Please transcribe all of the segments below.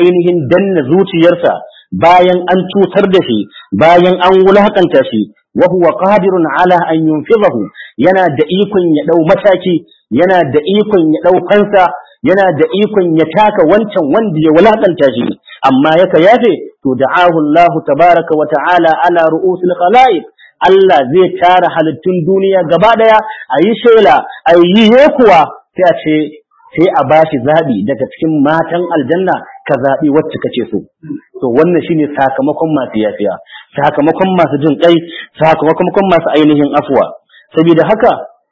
ainihin danna zuciyarsa bayan an cutar da shi bayan an wulakanta shi wa huwa qadirun ala an yunfidahu yana da ikon ya dau mataki yana da ikon ya dau fansa yana da ikon ya taka wancan wanda ya wulakanta shi amma yaka yafe to da'ahu Allah tabaraka wa ta'ala ala ru'usil khalaiq Allah zai tara halittun duniya gaba daya a yi shela a yi kuwa sai a ce sai a bashi zabi daga cikin matan aljanna ka zabi wacce kace so to wannan shine sakamakon masu yafiya sakamakon masu jin kai sakamakon masu ainihin afuwa saboda haka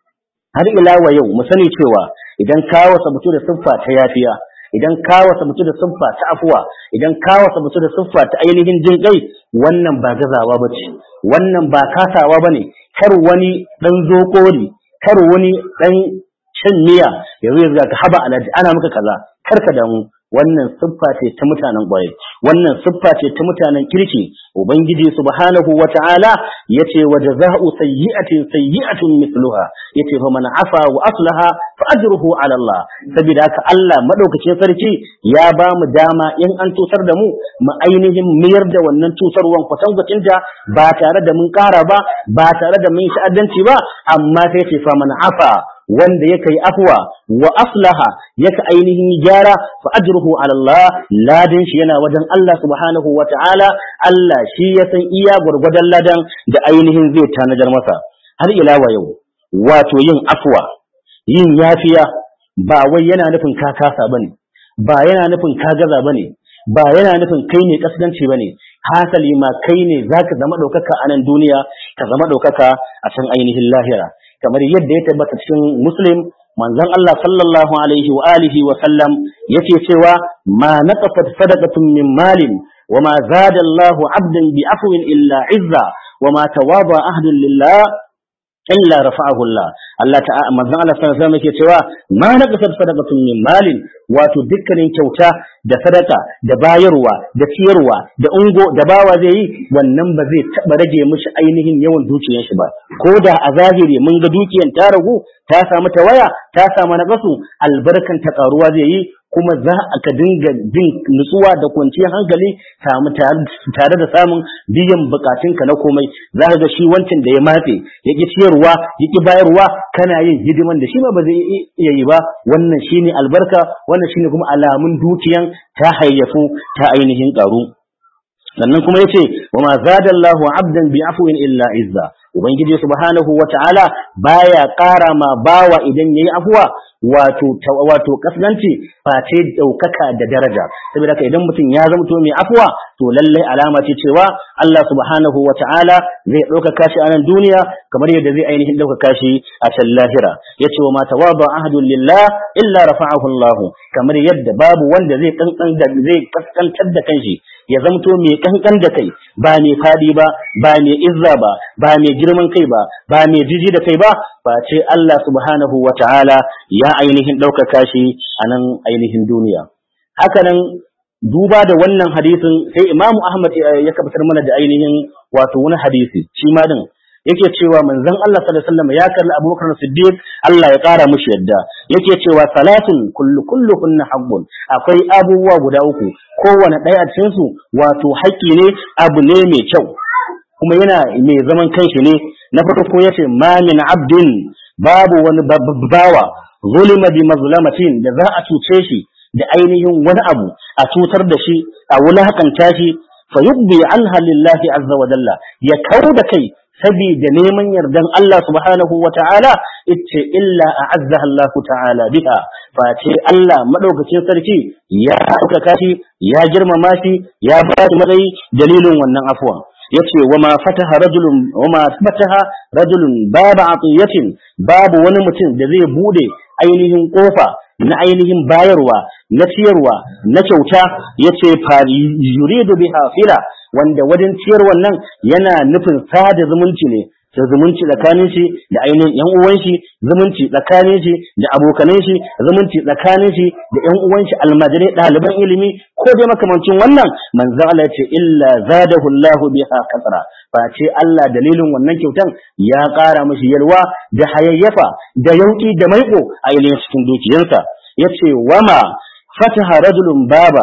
har ila wa yau mu sani cewa idan kawo sabutu da siffa ta yafiya idan kawo sabutu da siffa ta afuwa idan kawo sabutu da siffa ta ainihin jin kai wannan ba gazawa bace wannan ba kasawa bane kar wani dan zokori kar wani dan shan miya yanzu yanzu ka haba alaji ana maka kaza kar ka damu wannan siffa ce ta mutanen ƙwarai wannan siffa ce ta mutanen kirki ubangiji subhanahu wata'ala yace wa jazaa'u sayyi'atin sayyi'atun mithluha yace fa man afa wa aslaha fa ajruhu ala Allah saboda haka Allah madaukakin sarki ya ba mu dama in an tutar da mu mu ainihin mayar da wannan tutarwan kwatankwacin ta ba tare da mun ƙara ba ba tare da mun sha'adanci ba amma sai ce fa man afa wanda yake yi afwa wa aslaha yake ainihin gyara fa ajruhu ala Allah ladan shi yana wajen Allah subhanahu wa ta'ala Allah shi ya san iya gwargwadon ladan da ainihin zai tanajar masa har ila wa yau wato yin afwa yin yafiya ba wai yana nufin ka kasa bane ba yana nufin ka gaza bane ba yana nufin kai ne kasdanci bane hasali ma kai ne zaka zama daukaka a nan duniya ka zama daukaka a can ainihin lahira kamar yadda ya tabbata cikin muslim manzon Allah sallallahu alaihi wa alihi wa sallam yake cewa ma naqafat sadaqatun min malin wa ma zada Allah 'abdan bi afwin illa izza wa ma tawaba ahdun lillah illa rafa'ahu Allah Allah ta'ala manzon Allah sallallahu alaihi wasallam yake cewa ma naqasat sadaqatun min malin wato dukkanin kyauta da sadaka da bayarwa da ciyarwa da ungo da bawa zai yi wannan ba zai taba rage mishi ainihin yawan dukiyar shi ba ko da a zahiri mun ga dukiyar ta ragu ta samu tawaya ta samu naqasu albarkan ta karuwa zai yi kuma za a ka dinga jin nutsuwa da kwanciyar hankali samu tare da samun biyan bukatunka na komai za ka ga shi wancan da ya matse ya ki ciyarwa ya ki bayarwa kana yin hidiman da shi ma ba zai iya yi ba wannan shine albarka wannan shine kuma alamun dukiyan ta hayyafu ta ainihin karu sannan kuma yace wa ma zadallahu abdan bi afwin illa izza ubangiji subhanahu wata'ala baya ƙara ma bawa idan yayi afwa wato wato kasganci face daukaka da daraja saboda haka idan mutum ya zamto mai afwa to lallai alama ce cewa Allah subhanahu wata'ala zai ɗaukaka shi a nan duniya kamar yadda zai ainihin ɗaukaka shi a can lahira yace wa ma tawaba ahadun lillah illa rafa'ahu Allah kamar yadda babu wanda zai kankan da zai kaskantar da kanshi ya zamto mai kankan da kai ba mai fadi ba ba mai izza ba ba mai girman kai ba ba mai jiji da kai ba ba ce Allah subhanahu wa ta'ala ya ainihin ɗaukaka shi a nan ainihin duniya hakanan duba da wannan hadisin sai imamu ahmad ya kabatar mana da ainihin wato wani hadisi shi ma din yake cewa manzon Allah sallallahu alaihi wasallam ya kalli Abubakar Siddiq Allah ya kara mushi yadda yake cewa salatun kullu kullu kunna haqqun akwai abubuwa guda uku kowane ɗaya a cikin su wato haƙƙi ne abu ne mai kyau kuma yana mai zaman kanshi ne na farko yace ma min abdin babu wani bawa zulima bi mazlamatin da za a cuce shi da ainihin wani abu a cutar da shi a wulakanta shi fa yubbi anha lillahi azza wa jalla ya kau da kai saboda neman yardan Allah subhanahu wa ta'ala ita illa a'azzaha Allah ta'ala biha face Allah madaukakin sarki ya ɗaukaka shi ya girmama shi ya ba shi matsayi dalilin wannan afwa yace wa ma fataha rajulun wa ma fataha rajulun baba atiyatin babu wani mutum da zai bude ainihin kofa na ainihin bayarwa na ciyarwa na kyauta yace fa yuridu biha fila wanda wajen ciyar wannan yana nufin sada zumunci ne da zumunci tsakanin shi da ainihin yan uwan shi zumunci tsakanin shi da abokanan shi zumunci tsakanin shi da yan uwan shi almajirai ɗaliban ilimi ko dai makamancin wannan manzo Allah ya ce illa zadahu Allahu biha kasra fa ce Allah dalilin wannan kyautan ya ƙara mishi yalwa da hayayyafa da yauki da maiƙo a ainihin cikin dukiyarsa yace wama fataha rajulun baba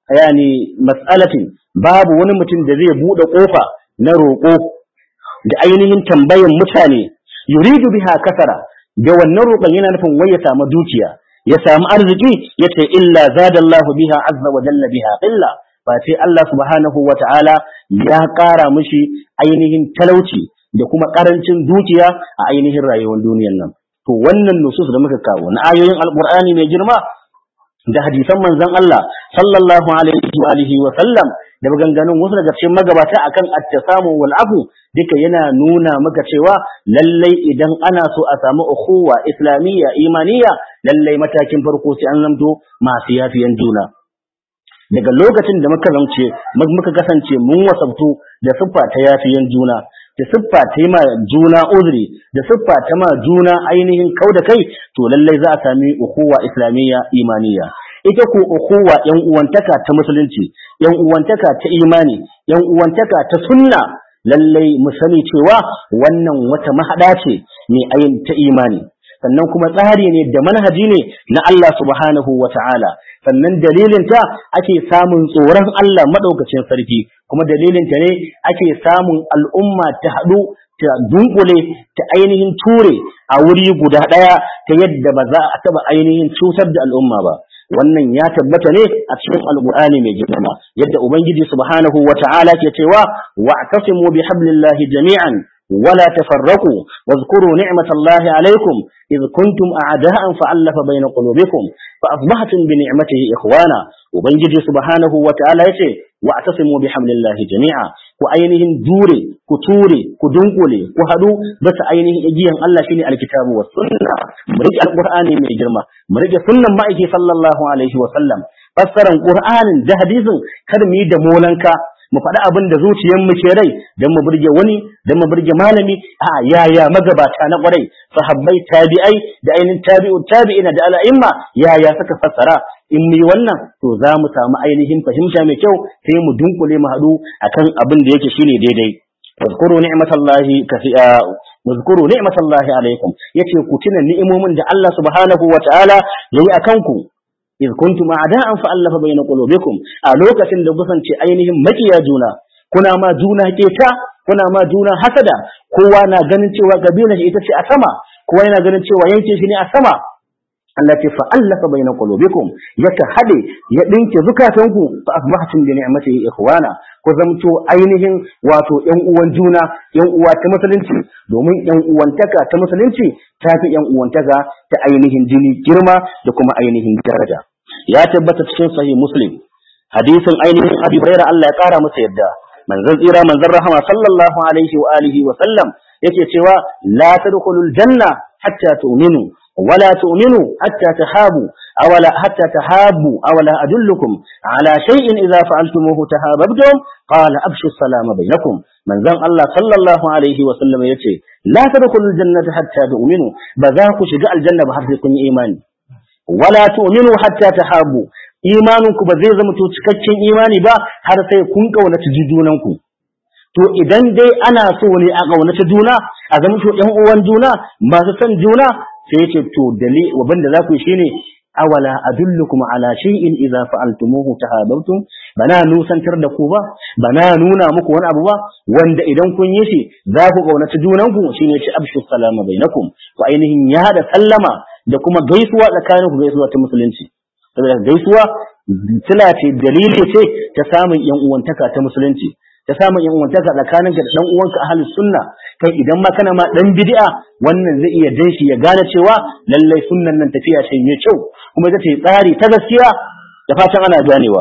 yani mas'alatin babu wani mutum da zai bude kofa na roƙo da ainihin tambayan mutane yuridu biha kasara da wannan roƙon yana nufin wai ya samu dukiya ya samu arziki yace illa zadallahu biha azza wa jalla biha illa ba sai Allah subhanahu wa ta'ala ya ƙara mishi ainihin talauci da kuma ƙarancin dukiya a ainihin rayuwar duniyar nan to wannan nusus da muka kawo na ayoyin alqur'ani mai girma da hadisan manzon Allah sallallahu alaihi wa alihi wa sallam da maganganun wasu daga cikin magabata akan at-tasamu wal afu duka yana nuna maka cewa lallai idan ana so a samu ukhuwa islamiyya imaniya lallai matakin farko sai an zamto masu yafiyan juna daga lokacin da muka zance muka kasance mun wasabtu da siffa ta yafiyan juna da siffa ta yi ma juna uzuri da siffa ta ma juna ainihin kau da kai to lallai za a sami ukuwa islamiyya imaniya ita ko ukuwa yan uwantaka ta musulunci yan uwantaka ta imani yan uwantaka ta sunna lallai mu sani cewa wannan wata mahada ce mai ayin ta imani sannan kuma tsari ne da manhaji ne na Allah subhanahu wa ta'ala sannan dalilinta ake samun tsoron Allah maɗaukacin sarki kuma dalilinta ne ake samun al'umma ta haɗu ta dunkule ta ainihin ture a wuri guda ɗaya ta yadda ba za a taɓa ainihin cutar da al'umma ba wannan ya tabbata ne a cikin alqur'ani mai girma yadda ubangiji subhanahu wa ta'ala ke cewa wa'tasimu bihablillahi jami'an ولا تفرقوا واذكروا نعمة الله عليكم إذ كنتم أعداء فألف بين قلوبكم فأصبحتم بنعمته إخوانا وبنجي سبحانه وتعالى يتي واعتصموا بحمل الله جميعا وأينهم دوري كتوري كدنقلي كهدو بس أينهم إجيهم الله شيني الكتاب والسنة مرجع القرآن من جرمة مرجع سنة مائكي صلى الله عليه وسلم فسر القرآن ده حديث كرمي دمولنك mu faɗi abin da zuciyarmu ke rai don mu burge wani don mu burge malami a yaya magabata na ƙwarai sahabbai tabi'ai da ainihin tabi'u tabi'ina da al'imma yaya suka fassara in mu yi wannan to za mu samu ainihin fahimta mai kyau sai mu dunkule mu haɗu akan abin da yake shine daidai واذكروا نعمة الله كثيرا واذكروا نعمة الله عليكم yace ku tuna ni'imomin da Allah subhanahu wa ta'ala yayi akan ku إذ كنتم أعداء فألف بين قلوبكم ألوكة لبسن ainihin makiya juna kuna ma juna keta kuna ma juna hasada kowa na ganin cewa kabilar ita ce a sama kowa yana ganin cewa yankin shi ne a sama Allah ce fa'allafa bayna qulubikum yaka hade ya dinke zukatanku fa asbahtum bi ni'matihi ikhwana ku zamto ainihin wato ƴan uwan juna ƴan uwa ta musulunci domin ƴan uwantaka ta musulunci ta fi ƴan uwantaka ta ainihin jini girma da kuma ainihin daraja ya tabbata cikin sahih muslim hadisin ainihin abi hurairah Allah ya kara masa yadda manzon tsira manzon rahama sallallahu alaihi wa alihi wa sallam yake cewa la tadkhulul janna hatta tu'minu ولا تؤمنوا حتى تحابوا أولا حتى تحابوا أولا أدلكم على شيء إذا فعلتموه تحاببتم قال أبشوا السلام بينكم من ذن الله صلى الله عليه وسلم يتي لا تدخلوا الجنة حتى تؤمنوا بذاك شجاء الجنة بحرفكم إيمان ولا تؤمنوا حتى تحابوا imaninku ba zai zama to cikakken imani ba har sai kun kaunaci junanku to idan dai ana so ne a kaunaci juna a zama to ƴan uwan juna masu son juna sai ya ce to dali abin da za ku yi shine awala adullukum ala shay'in idza fa'altumuhu tahabbtum bana nusantar da ku ba bana nuna muku wani abu ba wanda idan kun yi shi za ku kaunaci junanku shine ce abshu salama bainakum ku ainihin ya hada sallama da kuma gaisuwa tsakanin ku gaisuwa ta musulunci saboda gaisuwa tana ce dalili ce ta samun yan uwantaka ta musulunci ta samun yan uwantaka tsakanin ka da dan uwanka ahlus sunna kai idan ma kana ma dan bid'a wannan zai iya dan shi ya gane cewa lallai sunnan nan tafiya ce mai kyau kuma ita ce tsari ta gaskiya da fatan ana ganewa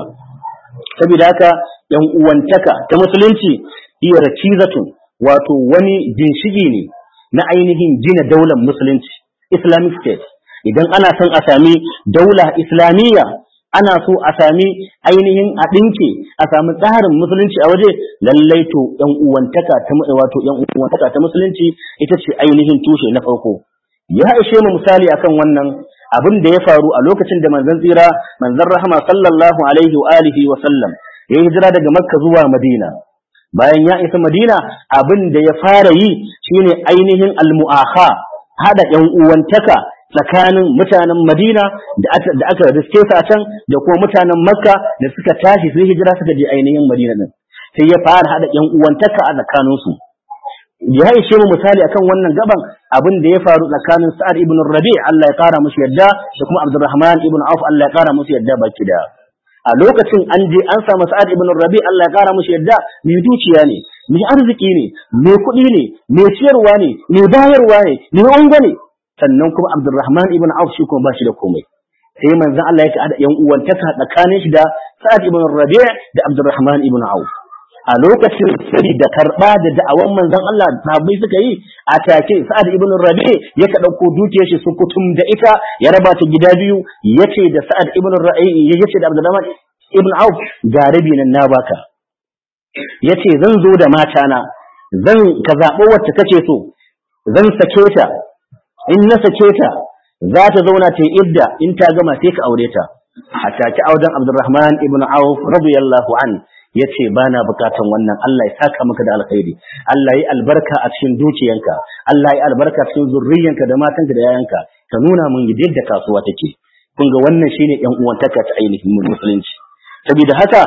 saboda haka yan uwantaka ta musulunci iya rakizatun wato wani ginshigi ne na ainihin gina daular musulunci islamic state idan ana son a sami daula islamiyya ana so a sami ainihin a ɗinke a sami tsarin musulunci a waje lallai to yan uwantaka ta wato yan uwantaka ta musulunci ita ce ainihin tushe na farko ya ishe mu misali akan wannan abin da ya faru a lokacin da manzon tsira manzon rahama sallallahu alaihi wa alihi wa sallam ya hijira daga makka zuwa madina bayan ya isa madina abin da ya fara yi shine ainihin almu'akha hada yan uwantaka tsakanin mutanen Madina da aka riske su a can da kuma mutanen Makka da suka tashi su hijira suka je ainihin Madina din sai ya fara hada yan uwantaka a tsakanin su ya ishe mu misali akan wannan gaban abin da ya faru tsakanin Sa'ad ibn Rabi' Allah ya kara musu yadda da kuma Abdurrahman ibn Auf Allah ya kara musu yadda baki da a lokacin an je an samu Sa'ad ibn Rabi' Allah ya kara musu yadda mai dukiya ne mai arziki ne mai kuɗi ne mai ciyarwa ne mai bayarwa ne mai ungo ne sannan kuma Abdurrahman ibn Auf shi kuma ba shi da komai sai manzon Allah ya kada yan uwantaka tsakanin shi da Sa'ad ibn Rabi' da Abdurrahman ibn Auf a lokacin sirri da karba da da'awan manzon Allah sahabbai suka yi a take Sa'ad ibn Rabi ya ka dauko dukiyar shi sukutum da ita ya raba ta gida biyu yace da Sa'ad ibn Rabi yace da Abdurrahman ibn Auf ga rabi nan na baka yace zan zo da mata na zan ka zabo wacce kace so zan sake ta in na sake ta za ta zauna ta idda in ta gama sai ka aure ta a take auren Abdurrahman ibn Auf radiyallahu anhu ya ce ba na bukatan wannan Allah ya saka maka da alkhairi Allah ya albarka a cikin dukiyanka Allah ya albarka cikin zurriyanka da matanka da yayanka ka nuna mun yadda kasuwa take kun ga wannan shine yan uwantaka ta ainihin musulunci saboda haka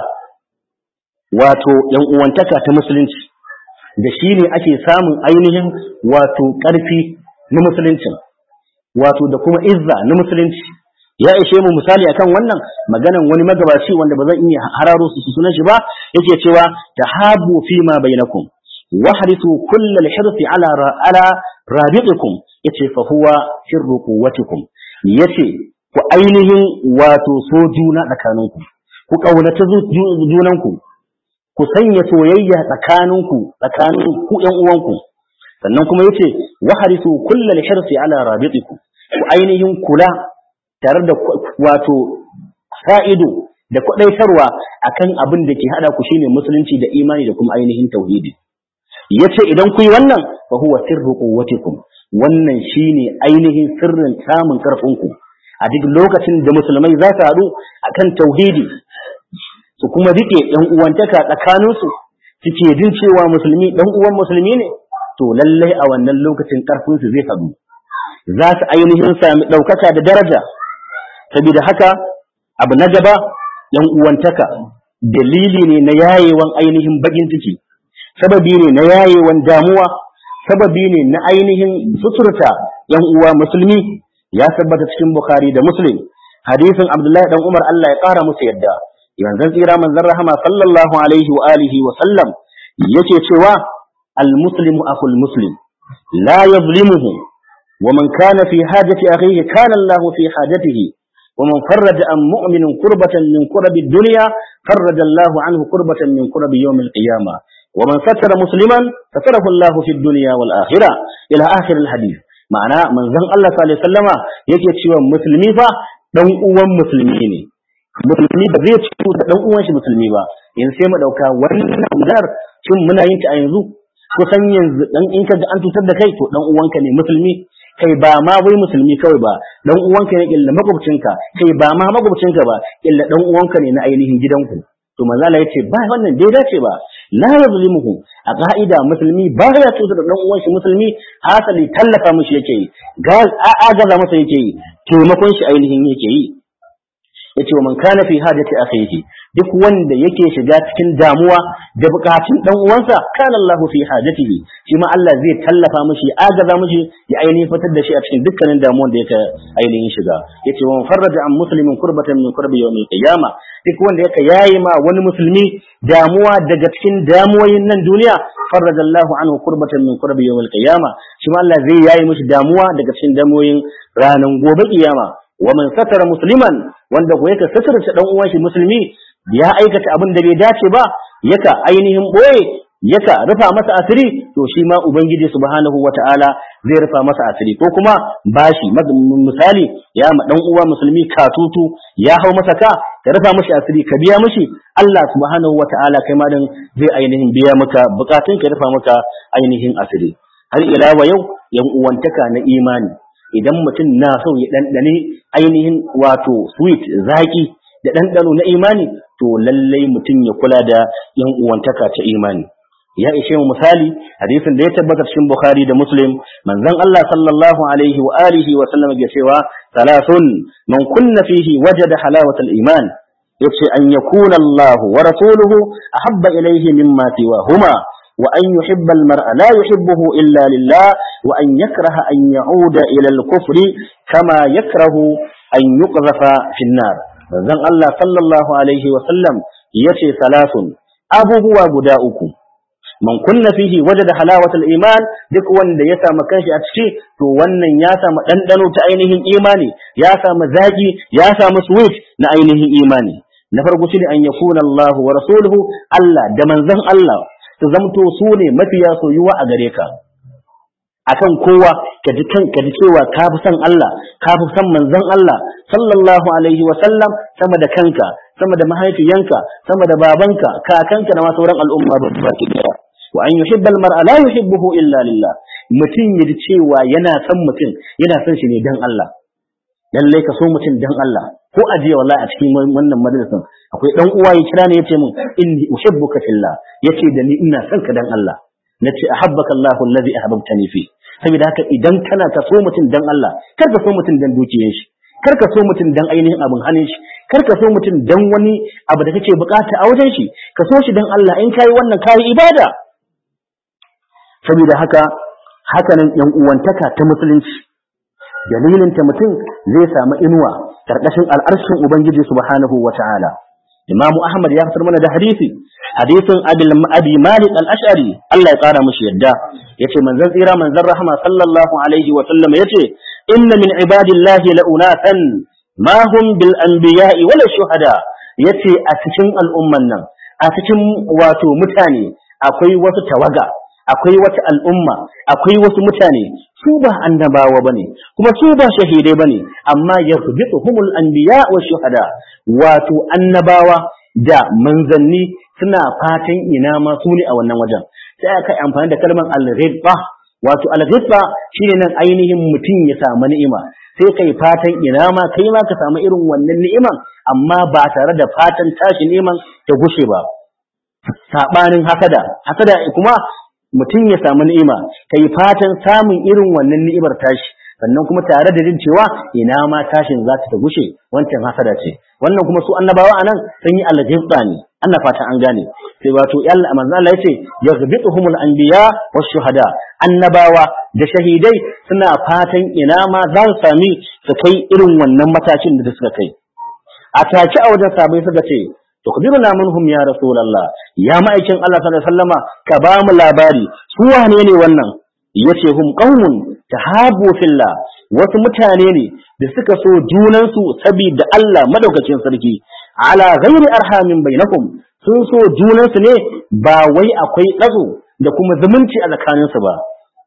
wato yan uwantaka ta musulunci da shine ake samun ainihin wato karfi na musulunci wato da kuma izza na musulunci ya ishe mu misali akan wannan maganan wani magabaci wanda ba zan iya hararo su sunan shi ba yake cewa tahabu fi ma bainakum wahrisu kullal hirsi ala ala rabiqikum yace fa huwa sirru quwwatikum yace ku ainihin wato so juna tsakaninku ku kaunaci junanku ku sanya soyayya tsakaninku tsakanin ku ƴan uwanku sannan kuma yace wahrisu kullal hirsi ala rabiqikum ku ainihin kula tare da wato fa'ido da kwaɗaitarwa akan abin da ke haɗa ku shine musulunci da imani da kuma ainihin tauhidi yace idan ku yi wannan fa huwa sirru quwwatikum wannan shine ainihin sirrin samun karfin ku a duk lokacin da musulmai za su haɗu akan tauhidi su kuma rike ɗan uwantaka tsakanin su suke jin cewa musulmi ɗan uwan musulmi ne to lallai a wannan lokacin karfin su zai haɗu za su ainihin sami ɗaukaka da daraja saboda haka abu na gaba yan uwantaka dalili ne na yayewan ainihin bakin ciki sababi ne na yayewan damuwa sababi ne na ainihin suturta yan uwa musulmi ya tabbata cikin bukhari da muslim hadisin abdullahi dan umar Allah ya kara musu yadda yanzu tsira manzon rahama sallallahu alaihi wa alihi wa sallam yake cewa al muslimu akhul muslim la yazlimuhu ومن كان في حاجة أخيه كان الله في حاجته ومن فرج عن مؤمن كربة من كرب الدنيا فرج الله عنه كربة من كرب يوم القيامة ومن ستر مسلما ستره الله في الدنيا والآخرة إلى آخر الحديث معنى من زن الله صلى الله عليه وسلم yake cewa musulmi fa dan uwan musulmi ne musulmi ba zai ci da dan uwan shi musulmi ba yanzu sai mu dauka wannan dar shin muna yin ta a yanzu kusan yanzu dan in ka ga an tutar da kai to dan uwanka ne musulmi kai ba ma wai musulmi kawai ba dan uwanka ne illa makwabcinka kai ba ma makwabcinka ba illa dan uwanka ne na ainihin gidanku to manzo Allah yace ba wannan bai dace ba la yazlimuhu a ka'ida musulmi ba ya tuta da dan uwan shi musulmi hasali tallafa mishi yake yi ga agaza masa yake yi taimakon shi ainihin yake yi yace wa man kana fi hajati akhihi duk wanda yake shiga cikin damuwa da bukatun dan uwansa kana Allahu fi hajatihi shi ma Allah zai tallafa mishi agaza mishi ya ainihin fitar da shi a cikin dukkanin damuwan da yake ainihin shiga yace wa farraja an muslimin kurbatan min kurbi yawmil qiyamah duk wanda yake yayi ma wani musulmi damuwa daga cikin damuwoyin nan duniya farraja Allahu anhu kurbatan min kurbi yawmil qiyamah shi ma Allah zai yayi mishi damuwa daga cikin damuwoyin ranan gobe kiyama wa man satara musliman wanda ko yake satarta dan uwan shi musulmi ya aikata abin da bai dace ba yaka ainihin boye yaka rufa masa asiri to shi ma ubangiji subhanahu wataala zai rufa masa asiri ko kuma bashi misali ya ma dan uwa musulmi katutu ya hau masa ka ka rufa mashi asiri ka biya mashi Allah subhanahu wataala kai ma dan zai ainihin biya maka bukatun ka rufa maka ainihin asiri har ila wa yau yan uwantaka na imani idan mutum na so ya ɗanɗane ainihin wato sweet zaki da ɗanɗano na imani to lallai mutum ya kula da yan uwantaka ta imani ya ishe mu misali hadisin da ya tabbata cikin Bukhari da Muslim manzon Allah sallallahu alaihi wa alihi wa sallam ya cewa salasun man kunna fihi wajada halawatal iman yace an yakuna Allah wa rasuluhu ahabba ilayhi mimma siwahuma wa an yuhibba al-mar'a la yuhibbuhu illa lillah wa an yakraha an ya'uda ila al-kufri kama yakrahu an yuqzafa fi an-nar manzon Allah sallallahu alaihi wa sallam yace salasun abubuwa guda uku man kunna fihi wajada halawatul iman duk wanda ya samu kanshi a ciki to wannan ya samu dandano ta ainihin imani ya samu zaki ya samu sweet na ainihin imani na farko shine an yakuna Allah wa rasuluhu Allah da manzon Allah su zamto su ne mafiya soyuwa a gare ka akan kowa ka ji kan ka ji cewa ka fi son Allah ka fi son manzon Allah sallallahu alaihi wa sallam sama da kanka sama da mahaifiyanka sama da babanka kakanka da ma sauran al'umma ba baki daya wa an yuhibbal mar'a la yuhibbuhu illa lillah mutum ya ji cewa yana son mutum yana son shi ne dan Allah lallai ka so mutum dan Allah ko ajiya wallahi a cikin wannan majalisin akwai dan uwa ya kira ne yace min inni uhibbuka fillah yace da ni ina son ka dan Allah nace ahabbaka Allahu allazi ahbabtani fi saboda haka idan kana ka so mutum dan Allah kar ka so mutum dan dukiyar shi kar ka so mutum dan ainihin abin hannun shi kar ka so mutum dan wani abu da kake bukata a wajen shi ka so shi dan Allah in kai wannan kai ibada saboda haka hakanan yan uwantaka ta musulunci dalilin ta mutum zai samu inuwa karkashin al'arshin ubangiji subhanahu wata'ala imam ahmad ya fitar mana da hadisi hadisin abi malik al-ash'ari Allah ya kara mushi yadda yace manzon tsira manzon rahama sallallahu alaihi wa sallam yace inna min ibadillahi la'unatan ma hum bil anbiya'i wala shuhada yace a cikin al'umman nan a cikin wato mutane akwai wasu tawaga akwai wata al'umma akwai wasu mutane su ba annabawa bane kuma su ba shahidai bane amma yaghbituhumul anbiya wa shuhada wato annabawa da manzanni suna fatan ina ma su ne a wannan wajen sai aka yi amfani da kalmar al-ghibba wato al-ghibba shine nan ainihin mutum ya samu ni'ima sai kai fatan ina ma kai ma ka samu irin wannan ni'iman amma ba tare da fatan tashi ni'iman ta gushe ba sabanin hasada hasada kuma mutum ya samu ni'ima kai fatan samun irin wannan ni'imar tashi sannan kuma tare da jin cewa ina ma tashin za ta gushe wancan hasada ce wannan kuma su annabawa anan sun yi aljibba ne ana fata an gane sai wato Allah manzo Allah yace yaghbituhumul anbiya wash shuhada annabawa da shahidai suna fatan ina ma za su sami su kai irin wannan matakin da suka kai a take a wajen sabai suka ce tukbiruna minhum ya rasulullah ya ma'aikin Allah sallallahu alaihi wasallama ka ba mu labari su wane ne wannan yace hum qaumun tahabu fillah wasu mutane ne da suka so junansu saboda Allah madaukakin sarki ala ghairi arhamin bainakum sun so junansu ne ba wai akwai dazo da kuma zumunci a tsakaninsu ba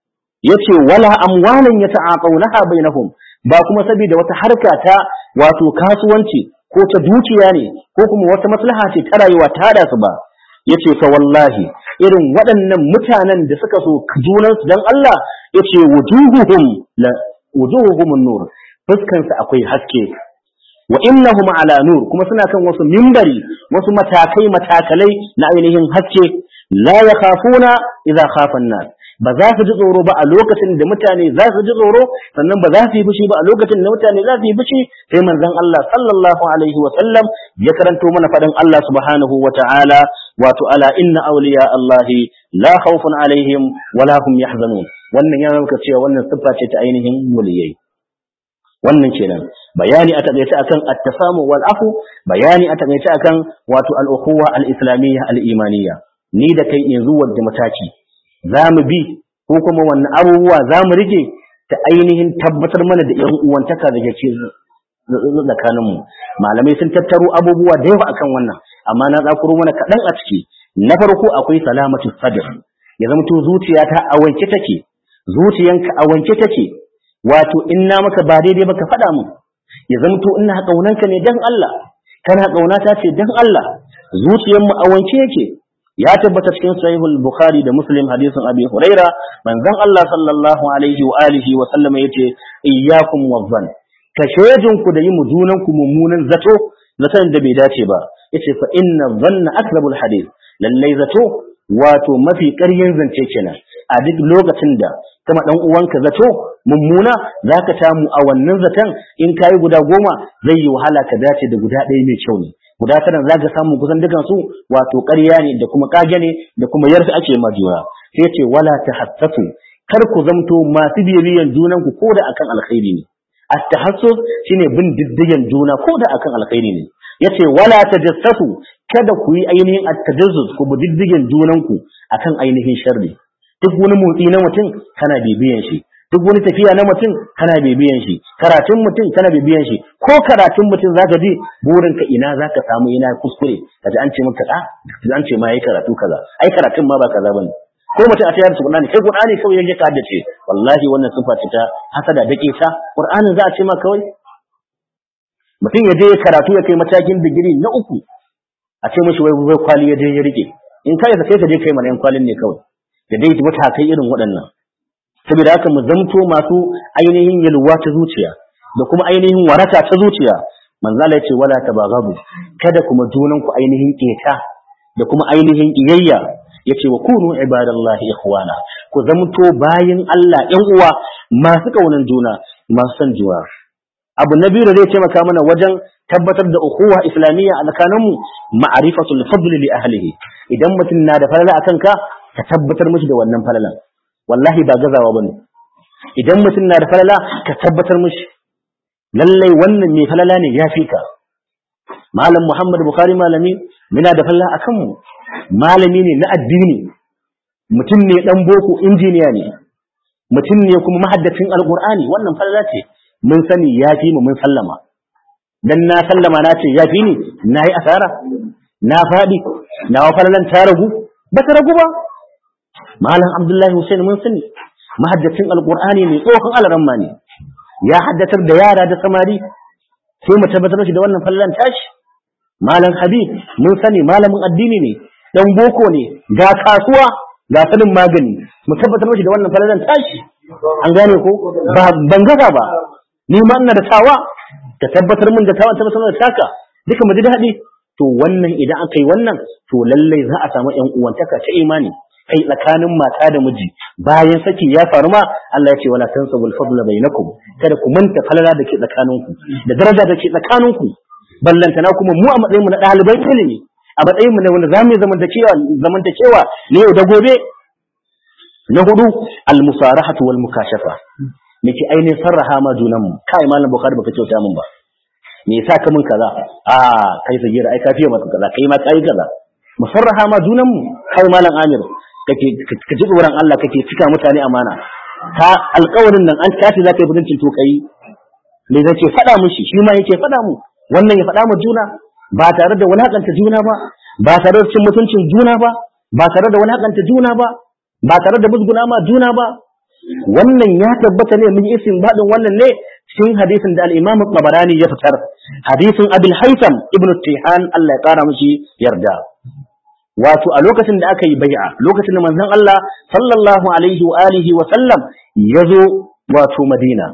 yace wala amwalan yata'aqawnaha bainahum ba kuma saboda wata harka ta wato kasuwanci ko ta dukiya ne ko kuma wata maslaha ce ta rayuwa ta hada su ba yace fa wallahi irin waɗannan mutanen da suka so junansu dan Allah yace wujuhuhum la wujuhuhum nur fuskan su akwai haske wa innahum ala nur kuma suna kan wasu mimbari wasu matakai matakalai na ainihin haske la yakhafuna idza khafa an-nas ba za su ji tsoro ba a lokacin da mutane za su ji tsoro sannan ba za su yi fushi ba a lokacin da mutane za su yi fushi sai manzon Allah sallallahu alaihi wa sallam ya karanto mana faɗin Allah subhanahu wa ta'ala wato ala inna awliya Allah la khawfun alaihim wa la hum yahzanun wannan ya nuna cewa wannan siffa ce ta ainihin waliyai wannan kenan bayani a takaice akan at-tasamu wal afu bayani a takaice akan wato al-ukhuwa al-islamiyya al-imaniyya ni da kai yanzu wadda mataki za mu bi ko kuma wannan abubuwa za mu rike ta ainihin tabbatar mana da yan uwantaka da ke tsakaninmu malamai sun tattaro abubuwa da yawa akan wannan amma na tsakuro mana kaɗan a ciki na farko akwai salamatu sadr ya zama to zuciyata a wanke take zuciyanka a wanke take wato in na maka ba daidai ba ka faɗa mu ya zama to ina ƙaunanka ne dan Allah kana ƙaunata ce dan Allah zuciyarmu a wanke yake ya tabbata cikin sahihul bukhari da muslim hadisin abi huraira manzon Allah sallallahu alaihi wa alihi wa sallama yace iyyakum wazzan ka shejin ku da yi mu junan ku mummunan zato zaton da bai dace ba yace fa inna dhanna akrabul hadith lallai zato wato mafi ƙaryen zance kenan a duk lokacin da kama dan uwanka zato mummuna zaka samu a wannan zaton in kayi guda goma zai yi wahala ka dace da guda ɗaya mai kyau ne guda tara zaka samu kusan dukan su wato ƙarya ne da kuma kage ne da kuma yarda ake ma juna sai ce wala tahassasu kar ku zamto masu bibiyan junan ku koda akan alkhairi ne at-tahassus shine bin diddigen juna koda akan alkhairi ne yace wala tajassasu kada ku yi ainihin at-tajassus ku bi diddigen junan ku akan ainihin sharri duk wani motsi na mutum kana bibiyan shi duk wani tafiya na mutum kana bibiyan shi karatun mutum kana bibiyan shi ko karatun mutum zaka ji burin ka ina zaka samu ina kuskure kaji an ce maka a an ce ma yayi karatu kaza ai karatun ma ba kaza bane ko mutum a tayar su Qur'ani kai Qur'ani kawai yake ka haddace wallahi wannan sifa ce ta hasada dake ta Qur'anin za a ce ma kawai mutum ya je karatu ya kai matakin digiri na uku a ce mishi wai wai kwali ya je ya rike in kai ka kai ka je kai mana yan kwalin ne kawai da dai matakai irin waɗannan saboda haka mu zamto masu ainihin yalwa ta zuciya da kuma ainihin waraka ta zuciya manzo Allah ya ce wala tabaghabu kada kuma junan ku ainihin keta da kuma ainihin kiyayya yace wa kunu ibadallahi ikhwana ku zamto bayin Allah ƴan uwa masu kaunan juna masu san juna abu na biyu da zai taimaka mana wajen tabbatar da ukuwa islamiyya a tsakaninmu ma'arifatul fadl li ahlihi idan mutum na da falala akan ka ka tabbatar mishi da wannan falalan wallahi ba gazawa bane idan mutum na da falala ka tabbatar mishi lallai wannan mai falala ne ya fi ka malam muhammad bukhari malami muna da falala akan mu malami ne na addini mutum ne dan boko injiniya ne mutum ne kuma mahaddacin alqur'ani wannan falala ce mun sani ya fi mu mun sallama dan na sallama na ce ya fi ni na yi asara na faɗi na wa falalan ta ragu ba ta ragu ba malam abdullahi hussein mun sani mahaddacin alqur'ani ne tsohon alaramma ne ya haddatar da yara da samari sai mu tabbatar shi da wannan fallan tashi malam habib mun sani malamin addini ne dan boko ne ga kasuwa ga sanin magani mu tabbatar shi da wannan fallan tashi an gane ko ba ban gaza ba ni ma ina da tawa ka tabbatar min da tawa tabbatar da taka duka mu ji daɗi to wannan idan aka yi wannan to lallai za a samu ƴan uwantaka ta imani kai tsakanin mata da miji bayan saki ya faru ma Allah ya ce wala tansabul fadla bainakum kada ku manta falala da ke tsakaninku da daraja da ke tsakaninku ballantana kuma mu a matsayin mu na ɗaliban ilimi a matsayin mu na wanda zamu zamantakewa zamantakewa ne yau da gobe na hudu al musarahatu wal mukashafa nake ainihin sarraha ma junan mu kai malam bukhari baka kyauta min ba me yasa ka min kaza a kai sagira ai kafiye maka kaza kai ma kai kaza musarraha ma junan mu kai malam amir kake ka ji tsoron Allah kake cika mutane amana ka alƙawarin nan an tashi za ka yi buduncin to kai me zai ce faɗa mushi shi ma yake faɗa mu wannan ya faɗa mu juna ba tare da wulakanta juna ba ba tare da cin mutuncin juna ba ba tare da wulakanta juna ba ba tare da musguna ma juna ba wannan ya tabbata ne mun isin baɗin wannan ne cikin hadisin da al-Imam Tabarani ya fitar hadisin Abil Haytham ibn Tihan Allah ya kara mishi yarda wato a lokacin da aka yi bai'a lokacin da manzon Allah sallallahu alaihi wa alihi wa sallam ya zo wato Madina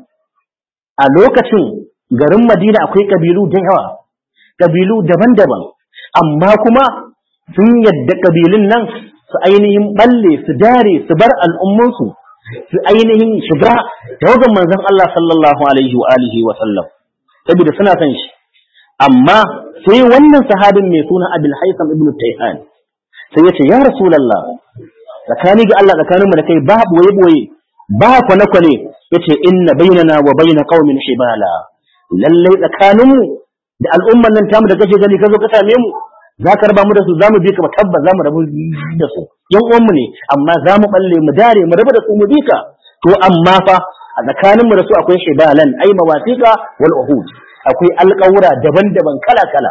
a lokacin garin Madina akwai kabilu da yawa kabilu daban-daban amma kuma sun yadda kabilun nan su ainihin balle su dare su bar al'ummansu su ainihin shiga tawagan manzon Allah sallallahu alaihi wa alihi wa sallam saboda suna son shi amma sai wannan sahabin mai suna Abul Haytham ibn Tayhan sai ya ce ya rasulallah tsakani ga Allah tsakaninmu da kai ba boye boye ba kwane kwane yace inna bainana wa baina qaumin hibala lallai tsakaninmu da al'umman nan tamu da kake gani ka zo ka same mu za ka raba mu da su za mu bi ka tabbas za mu rabu da su yan uwanmu ne amma za mu balle mu dare mu rabu da su mu bi ka to amma fa a tsakaninmu da su akwai hibalan ai mawasiqa wal uhud akwai alƙawura daban-daban kala-kala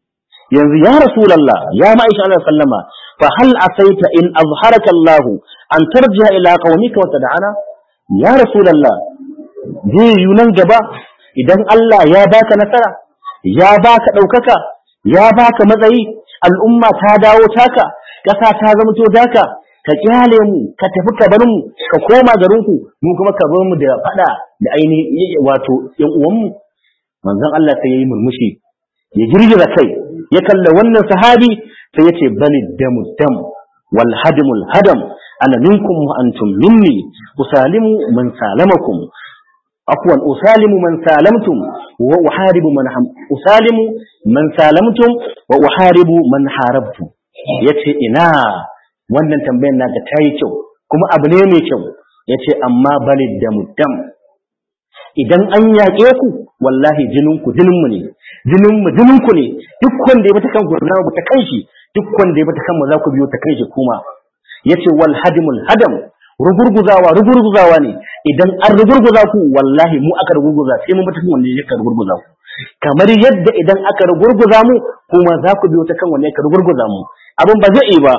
yanzu ya rasulallah ya ma'aisha Allah sallama fa hal asaita in azharaka Allah an tarji'a ila qaumika wa tad'ana ya rasulallah zai yi nan gaba idan Allah ya baka nasara ya baka daukaka ya baka matsayi al'umma ta dawo taka kasa ta zama to daka ka kyale mu ka tafi ka bar mu ka koma garin ku mu kuma ka bar mu da fada da ainihin wato yan uwan mu manzon Allah sai yayi murmushi ya girgiza kai ya kalla wannan sahabi sai ya ce bani damu dam wal hadimul hadam ana minkum wa antum minni usalimu man salamakum afwan usalimu man salamtum wa uharibu man usalimu man salamtum wa uharibu man harabtum yace ina wannan tambayar naka tayi kyau kuma abu ne mai kyau yace amma balid da muddam idan an yaƙe ku wallahi jinin ku jinin mu ne jinin mu jinin ku ne duk wanda ya bata kan gurna ba ta kan shi duk wanda ya bata kan mu za ku biyo ta kan shi kuma yace wal hadimul hadam rugurguzawa rugurguzawa ne idan an rugurguza ku wallahi mu aka rugurguza sai mun bata kan wanda ya rugurguza ku kamar yadda idan aka rugurguza mu kuma za ku biyo ta kan wanda ya rugurguza mu abin ba zai yi ba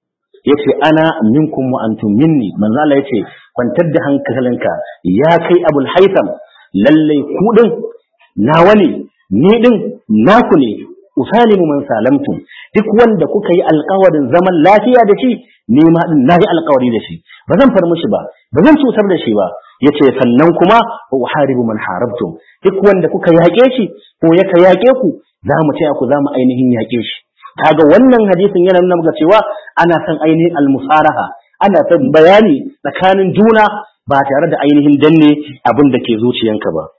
yace ana minkum wa antum minni manzo Allah yace kwantar da hankalinka ya kai abul haitham lalle ku din nawa ne ni din naku ne usalimu man salamtum duk wanda kuka yi alkawarin zaman lafiya da shi ni ma din nayi alkawari da shi ba zan far mishi ba ba zan cutar da shi ba yace sannan kuma wa uharibu man harabtum duk wanda kuka yaƙe shi ko yaka yaƙe ku za mu taya ku za mu ainihin yaƙe shi kaga wannan hadisin yana nuna maka cewa ana son ainihin almusaraha ana son bayani tsakanin juna ba tare da ainihin danne abin da ke zuciyanka ba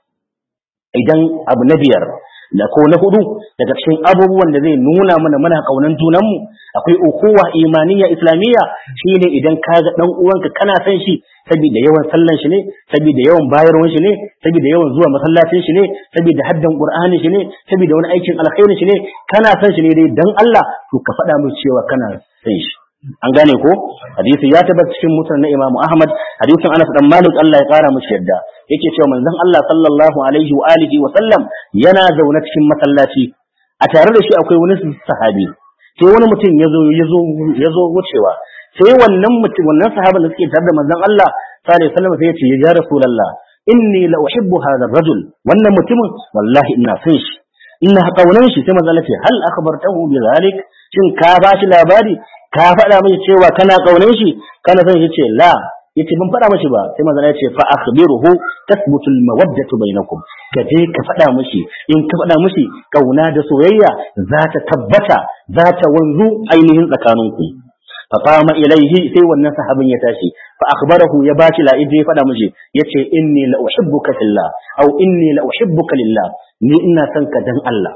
idan abu na biyar da ko na hudu daga cikin abubuwan da zai nuna mana muna kaunan junanmu akwai ukuwa imaniya islamiyya shine idan ka ga dan uwanka kana son shi saboda yawan sallan shi ne saboda yawan bayarwan shi ne saboda yawan zuwa masallacin shi ne saboda haddan qur'ani shi ne saboda wani aikin alkhairi shi ne kana son shi ne dai dan Allah to ka faɗa mu cewa kana son shi an gane ko hadisi ya tabbata cikin mutan na Imam Ahmad hadisin Anas dan Malik Allah ya kara mishi yadda yake cewa manzon Allah sallallahu alaihi wa alihi wa sallam yana zaune cikin masallaci a tare da shi akwai wani sahabi sai wani mutum ya zo ya zo ya zo wucewa sai wannan mutum wannan sahaban da suke tare da manzon Allah sallallahu alaihi wasallam sai ya ce ya rasulullah inni la uhibbu hadha ar-rajul wannan mutumin wallahi ina son shi ina kaunan shi sai manzon Allah ce hal akhbartahu bi zalik shin ka ba shi labari ka faɗa mishi cewa kana kaunan shi kana son shi ce la yace ban faɗa mishi ba sai manzon ya ce fa akhbiruhu tasbutu al-mawaddatu bainakum ka je ka faɗa mishi in ka faɗa mishi kauna da soyayya za ta tabbata za ta wanzu ainihin tsakaninku fa qama ilaihi sai wannan sahabin ya tashi fa akhbarahu ya bashi la ya faɗa mishi yace inni la uhibbuka fillah aw inni la uhibbuka lillah ni ina son ka dan Allah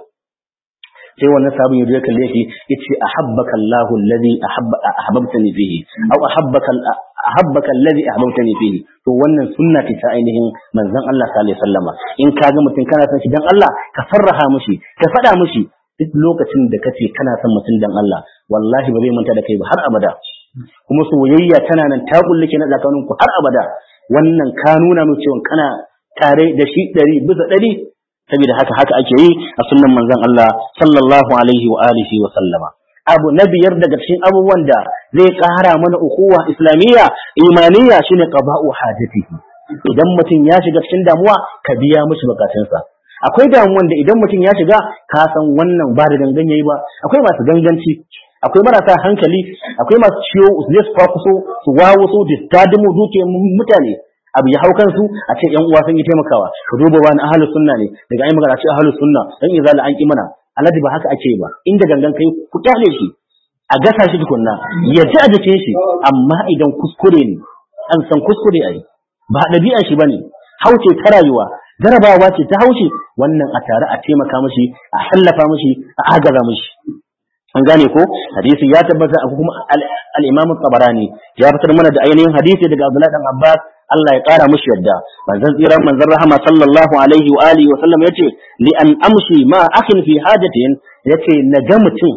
sai wannan sabon yaje kalle shi yace ahabbaka Allahu alladhi ahabba ahbabtani fihi aw ahabbaka ahabbaka alladhi ahbabtani fihi to wannan sunna ce ta ainihin manzon Allah sallallahu alaihi wasallama in ka ga mutum kana son shi dan Allah ka farraha mushi ka faɗa mushi duk lokacin da kace kana son mutum dan Allah wallahi ba zai manta da kai ba har abada kuma soyayya tana nan ta kulluke na tsakanin ku har abada wannan ka nuna mu cewa kana tare da shi ɗari bisa ɗari saboda haka haka ake yi a sunnan manzon Allah sallallahu alaihi wa alihi wa sallama abu na biyar daga cikin abubuwan da zai ƙara mana ukuwa islamiyya imaniya shine qada'u hajatihi idan mutum ya shiga cikin damuwa ka biya mishi bukatunsa akwai damuwan da idan mutum ya shiga ka san wannan ba da gangan yayi ba akwai masu ganganci akwai marasa hankali akwai masu ciwo su je su kwakuso su wawo su distadumu dukiyar mutane abu ya hau kansu a ce yan uwa sun yi taimakawa ka duba wani ahlus sunna ne daga ai magana ce ahlus sunna dan izala an ki mana alhaji ba haka ake ba inda gangan kai ku kyale shi a gasa shi tukunna ya ji a jikin shi amma idan kuskure ne an san kuskure ai ba ɗabi'a shi bane hauce ta rayuwa jarabawa ce ta haushe wannan a tare a taimaka mishi a hallafa mishi a agaza mishi an gane ko hadisi ya tabbata a kuma al-Imam tabarani ya fitar mana da ainihin hadisi daga Abdullah dan Abbas Allah ya kara mushi yadda manzon tsiran manzon rahama sallallahu alaihi wa alihi wa sallam yace li an amshi ma akhin fi hajatin yace na ga mutum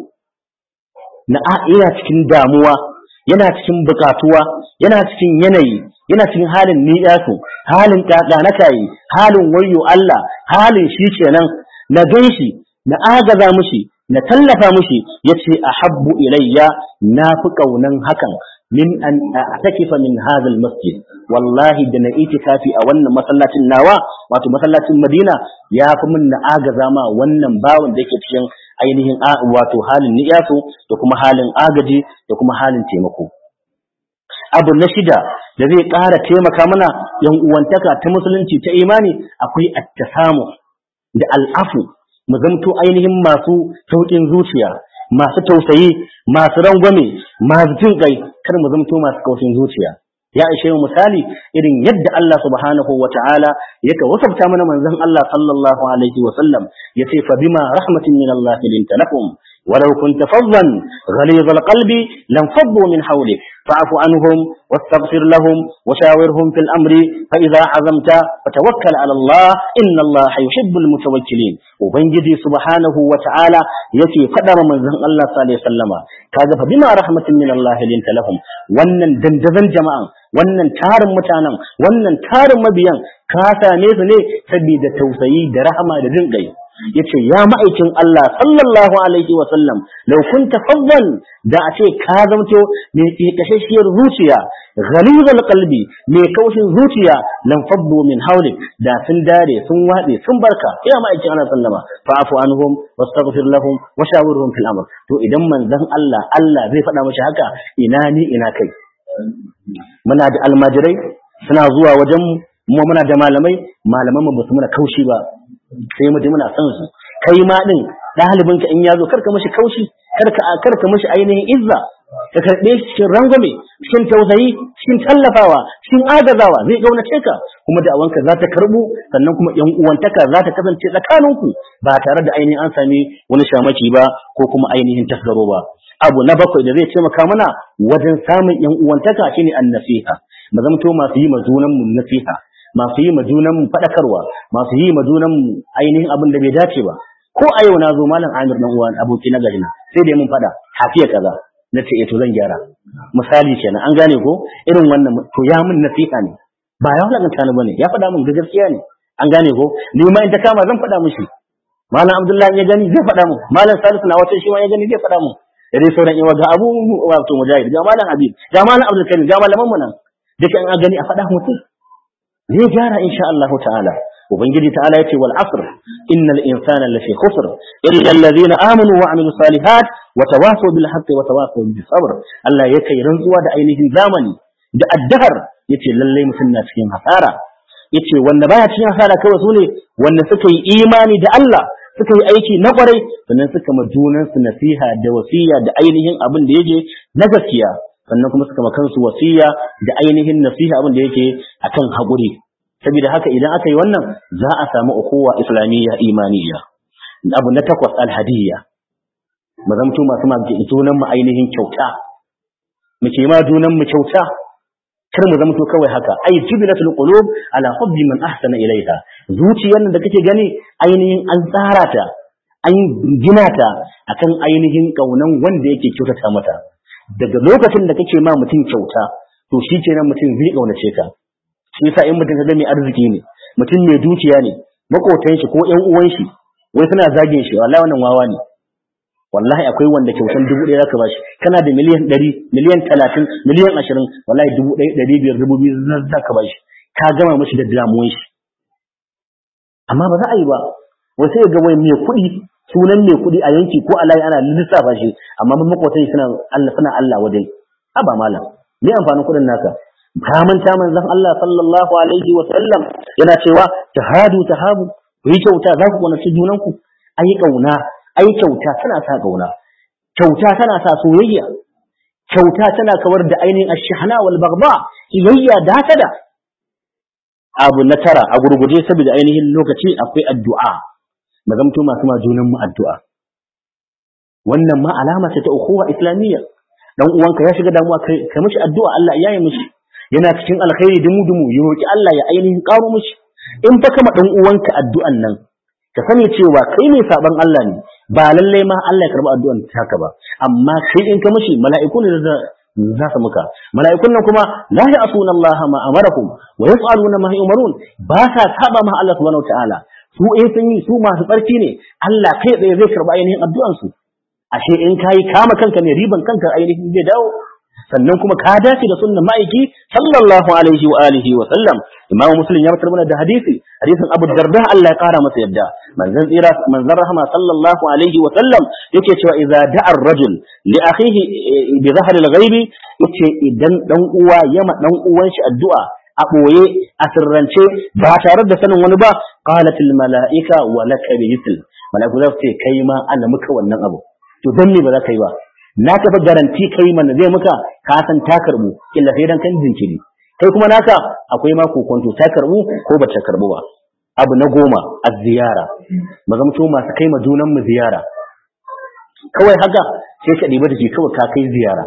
na yana cikin damuwa yana cikin bukatuwa yana cikin yanayi yana cikin halin niyasu halin kakanakayi halin wayyo Allah halin shi kenan na ganshi na agaza mushi na tallafa mushi yace ahabbu ilayya na fi kaunan hakan min an a'takifa min hadha masjid wallahi da na itikafi a wannan masallacin nawa wato masallacin Madina ya fi min na agaza ma wannan bawan da yake cikin ainihin wato halin niyasu da kuma halin agaji da kuma halin taimako abu na shida da zai ƙara taimaka mana yan uwantaka ta musulunci ta imani akwai attasamu da al'afu mu zamto ainihin masu sauƙin zuciya masu tausayi masu rangwame masu jin kai kar mu zamto masu kaushin zuciya ya ishe mu misali irin yadda Allah subhanahu wa ta'ala yake wasafta mana manzon Allah sallallahu alaihi wa sallam yace fa bima rahmatin min Allah linta lakum ولو كنت فظا غليظ القلب لانفضوا من حولك فاعف عنهم واستغفر لهم وشاورهم في الامر فاذا عزمت فتوكل على الله ان الله يحب المتوكلين وبنجدي سبحانه وتعالى يتي قدر من زن الله صلى الله عليه وسلم kaga fa bima rahmatin min Allah linta lahum wannan dandazan jama'an wannan tarin mutanen wannan tarin mabiyan ka same su ne saboda tausayi da rahama da jin gai yace ya ma'aikin Allah sallallahu alaihi wa sallam law kunta faddan da a ce ka zamto mai kashashiyar zuciya ghalizal qalbi mai kaushin zuciya lan faddu min hawlik da sun dare sun wade sun barka ya ma'aikin Allah sallama fa'fu anhum wastaghfir lahum wa shawirhum fil amr to idan manzon Allah Allah zai faɗa mashi haka ina ni ina kai muna da almajirai suna zuwa wajen mu muna da malamai malaman mu ba su muna kaushi ba sai mu muna son su kai ma din ɗalibin ka in ya zo karka mashi kaushi karka karka mashi ainihin izza ka karɓe shi cikin rangwame cikin tausayi cikin tallafawa cikin agazawa zai gaunace ka kuma da awanka za ta karɓu sannan kuma yan uwantaka za ta kasance tsakaninku ba tare da ainihin an sami wani shamaki ba ko kuma ainihin tasgaro ba abu na bakwai da zai taimaka mana wajen samun yan uwantaka shine an-nasiha mu zamto masu yi ma junan mu nasiha masu yi ma junan mu fadakarwa masu yi ma junan mu ainihin abin da bai dace ba ko a yau na zo malam Amir dan uwan aboki na gari na sai da mun fada hafiya kaza na ce to zan gyara misali kenan an gane ko irin wannan to ya mun nasiha ne ba ya wulakanta ni bane ya faɗa min da gaskiya ne an gane ko ni ma in ta kama zan faɗa mishi malam Abdullahi ya gani zai faɗa mu malam Salisu na wata shi ma ya gani zai faɗa mu da dai sauran yawa ga abu wato mujahid ga malam Habib ga malam Abdul Karim ga malaman mu nan duka in a gani a faɗa mutum zai gyara insha Allah ta'ala ubangiji ta'ala yace wal asr innal insana lafi khusr illa alladhina amanu wa amilus salihat wa tawasaw bil haqqi wa tawasaw bis sabr Allah yake rantsuwa da ainihin zamani da addahar yace lalle mutum na cikin hasara yace wanda baya cikin hasara kawai sune wanda suka yi imani da Allah suka yi aiki na kwarai sannan suka ma junansu nasiha da wasiya da ainihin abin da yake na gaskiya sannan kuma suka ma kansu wasiya da ainihin nasiha abin da yake akan haƙuri saboda haka idan aka yi wannan za a samu ukuwa islamiyya imaniya abu na takwas alhadiyya mu zamto masu ma junan mu ainihin kyauta mu ke ma junan mu kyauta kar mu zamto kawai haka ai jibilatul qulub ala hubbi man ahsana ilaiha zuciyar nan da kake gani ainihin an tsara ta an gina ta akan ainihin kaunan wanda yake kyautata mata daga lokacin da kake ma mutum kyauta to shi kenan mutum zai kaunace ka shi yasa in mutum kaga mai arziki ne mutum mai dukiya ne makotan shi ko ƴan uwan shi wai suna zagin shi wallahi wannan wawa ne wallahi akwai wanda kyautan dubu ɗaya zaka bashi kana da miliyan ɗari miliyan talatin miliyan ashirin wallahi dubu ɗaya ɗari biyar dubu biyu zaka bashi ka gama mashi da damuwan shi amma ba za a yi ba wai sai ga wai mai kuɗi sunan mai kuɗi a yanki ko a layi ana lissafa shi amma makwatan suna Allah suna Allah wajen haba malam me amfanin kuɗin naka ka manta manzon Allah sallallahu alaihi wa sallam yana cewa tahadu tahabu ku yi kyauta za ku kaunaci junanku ayi kauna ayi kyauta tana sa kauna kyauta tana sa soyayya kyauta tana kawar da ainihin ashhana wal bagba kiyayya da hasada abu na tara a gurguje saboda ainihin lokaci akwai addu'a mu zamto masu ma junan mu addu'a wannan ma alama ce ta ukhuwa islamiyya dan uwanka ya shiga damuwa kai kai mishi addu'a Allah ya yi mishi yana cikin alkhairi dumu dumu ya roki Allah ya ainihin karo mishi in fa kama dan uwanka addu'an nan ka sani cewa kai ne saban Allah ne ba lallai ma Allah ya karbi addu'an taka ba amma kai in ka mishi mala'iku ne za su muka mala'ikun nan kuma la ya'suna Allah ma amarakum wa yaf'aluna ma yu'marun ba sa saba ma Allah subhanahu wataala su eh sun yi su masu tsarki ne Allah kai tsaye zai karba ainihin addu'an su ashe in kayi kama kanka ne riban kanka ainihin zai dawo sannan kuma ka dace da sunnan ma'aiki sallallahu alaihi wa alihi wa sallam imamu muslim ya fitar mana da hadisi hadisin abu darda Allah ya kara masa yadda manzon tsira manzon rahama sallallahu alaihi wa sallam yake cewa idza da'a ar-rajul li akhihi bi dhahri al-ghaibi yace idan dan uwa yama dan uwan shi addu'a a ɓoye a sirrance ba tare da sanin wani ba qalatil mala'ika wa laka bi mithl mala'iku za su ce kai ma ana muka wannan abu to dan me ba za ka yi ba na tafi garanti kai mana zai muka ka san ta karbu illa sai dan kan jinkiri kai kuma naka akwai ma kokonto ta karbu ko ba ta karbu ba abu na goma a ziyara mu zamto masu kai ma junan mu ziyara kawai haka sai ka ɗiba da ke kawai ka kai ziyara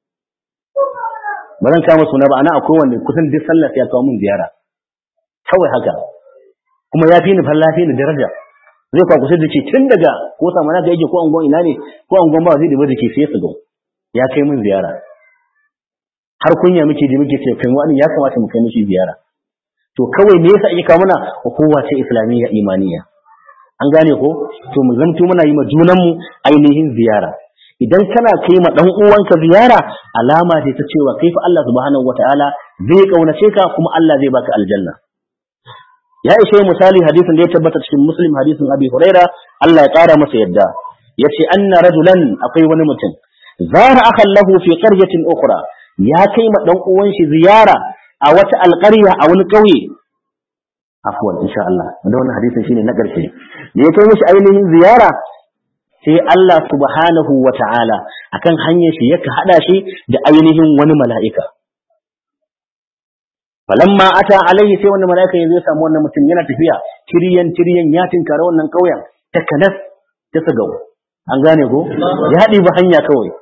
ba zan kama suna ba ana akwai wanda kusan duk sallah sai ya kawo min ziyara kawai haka kuma ya fi ni falla fi ni daraja zai kwa kusa da ke tun daga ko sama na ga yake ko angon ina ne ko angon ba zai ɗiba da ke sai su ga ya kai min ziyara har kunya muke ji muke ce kai wani ya kamata mu kai mishi ziyara to kawai me yasa ake kawo mana hukuma ce islamiyya imaniya an gane ko to mu zanto muna yi ma junanmu ainihin ziyara idan kana kai ma dan uwanka ziyara alama ce ta cewa kai fa Allah subhanahu wataala zai kaunace ka kuma Allah zai baka aljanna ya ishe misali hadisin da ya tabbata cikin muslim hadisin abi huraira Allah ya kara masa yadda yace anna rajulan akwai wani mutum zara akhan lahu fi qaryatin ukhra ya kai ma dan uwan shi ziyara a wata alƙarya a wani ƙauye afwan insha Allah da wannan hadisin shine na ƙarshe da ya kai mishi ainihin ziyara sai Allah subhanahu wa ta'ala akan hanyar shi yaka hada shi da ainihin wani mala'ika falamma ata alaihi sai wannan mala'ika ya zo samu wannan mutum yana tafiya tiryan tiryan ya tinkara wannan ƙauyen ta kanas ta sagau an gane ko ya haɗi ba hanya kawai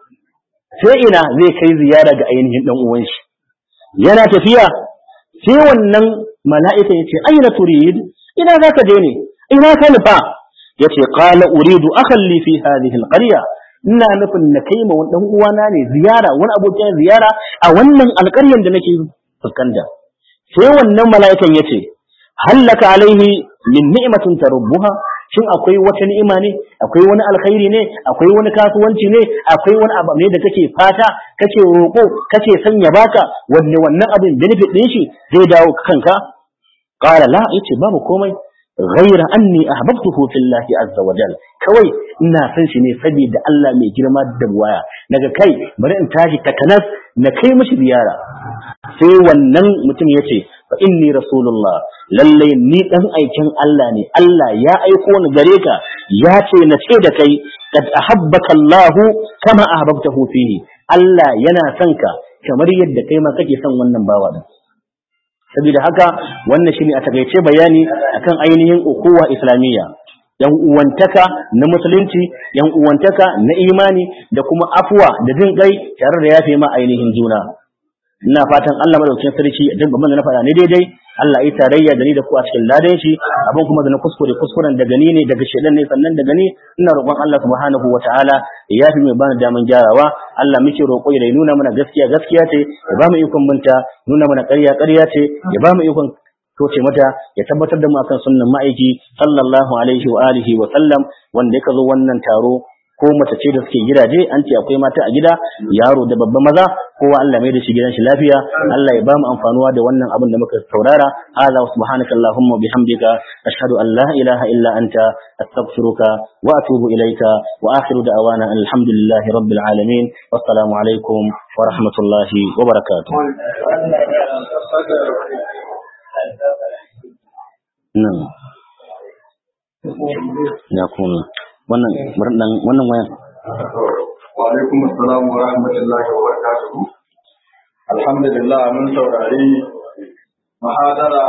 sai ina zai kai ziyara ga ainihin dan uwan shi yana tafiya sai wannan mala'ika ya ce aina turid ina za ka je ne ina ka nufa ya ce qala uridu akhan li fi hadhihi alqarya ina nufin na kai ma wani dan uwana ne ziyara wani abokin ziyara a wannan alƙaryan da nake fuskanta sai wannan mala'ikan ya ce hallaka alaihi min ni'matin tarubbuha shin akwai wata ni'ima ne akwai wani alkhairi ne akwai wani kasuwanci ne akwai wani abu ne da kake fata kake roƙo kake sanya baka wanne wannan abin benefit din shi zai dawo kanka qala la yace babu komai ghaira anni ahbabtuhu fillahi azza wa jal kawai ina san shi ne saboda Allah mai girma da buwaya daga kai bari in tashi takanas na kai mishi ziyara sai wannan mutum yace fa inni rasulullah lalle ni dan aikin Allah ne Allah ya aiko ni gare ka ya ce na ce da kai kad ahabbaka Allah kama ahbabtahu fihi Allah yana son ka kamar yadda kai ma kake son wannan bawa din saboda haka wannan shine a takaice bayani akan ainihin ukuwa islamiyya yan uwantaka na musulunci yan uwantaka na imani da kuma afuwa da jin kai tare da yafe ma ainihin juna ina fatan Allah madaukakin sarki ya dinga mana na faɗa ne daidai Allah ya tarayya da ni da ku a cikin ladan shi abin kuma da na kuskure kuskuren daga ni ne daga shedan ne sannan daga ni ina roƙon Allah subhanahu wataala ya yafi mai bani daman gyarawa Allah muke roƙo ya nuna mana gaskiya gaskiya ce ya ba mu ikon binta nuna mana ƙarya ƙarya ce ya ba mu ikon toce mata ya tabbatar da mu akan sunnan ma'aiki sallallahu alaihi wa alihi wa sallam wanda ya zo wannan taro ko mace ce da suke gidaje an ce akwai mata a gida yaro da babba maza kowa Allah mai da shi gidan shi lafiya Allah ya ba mu amfanuwa da wannan abin da muka saurara hada subhanaka allahumma bihamdika ashhadu an la ilaha illa anta astaghfiruka wa atubu ilaika wa akhiru da'wana alhamdulillahi rabbil alamin wassalamu alaikum wa rahmatullahi wa barakatuh nan ya kuma wannan murnan wannan wayan wa alaikum assalam wa rahmatullahi wa barakatuh alhamdulillah mun saurari mahadara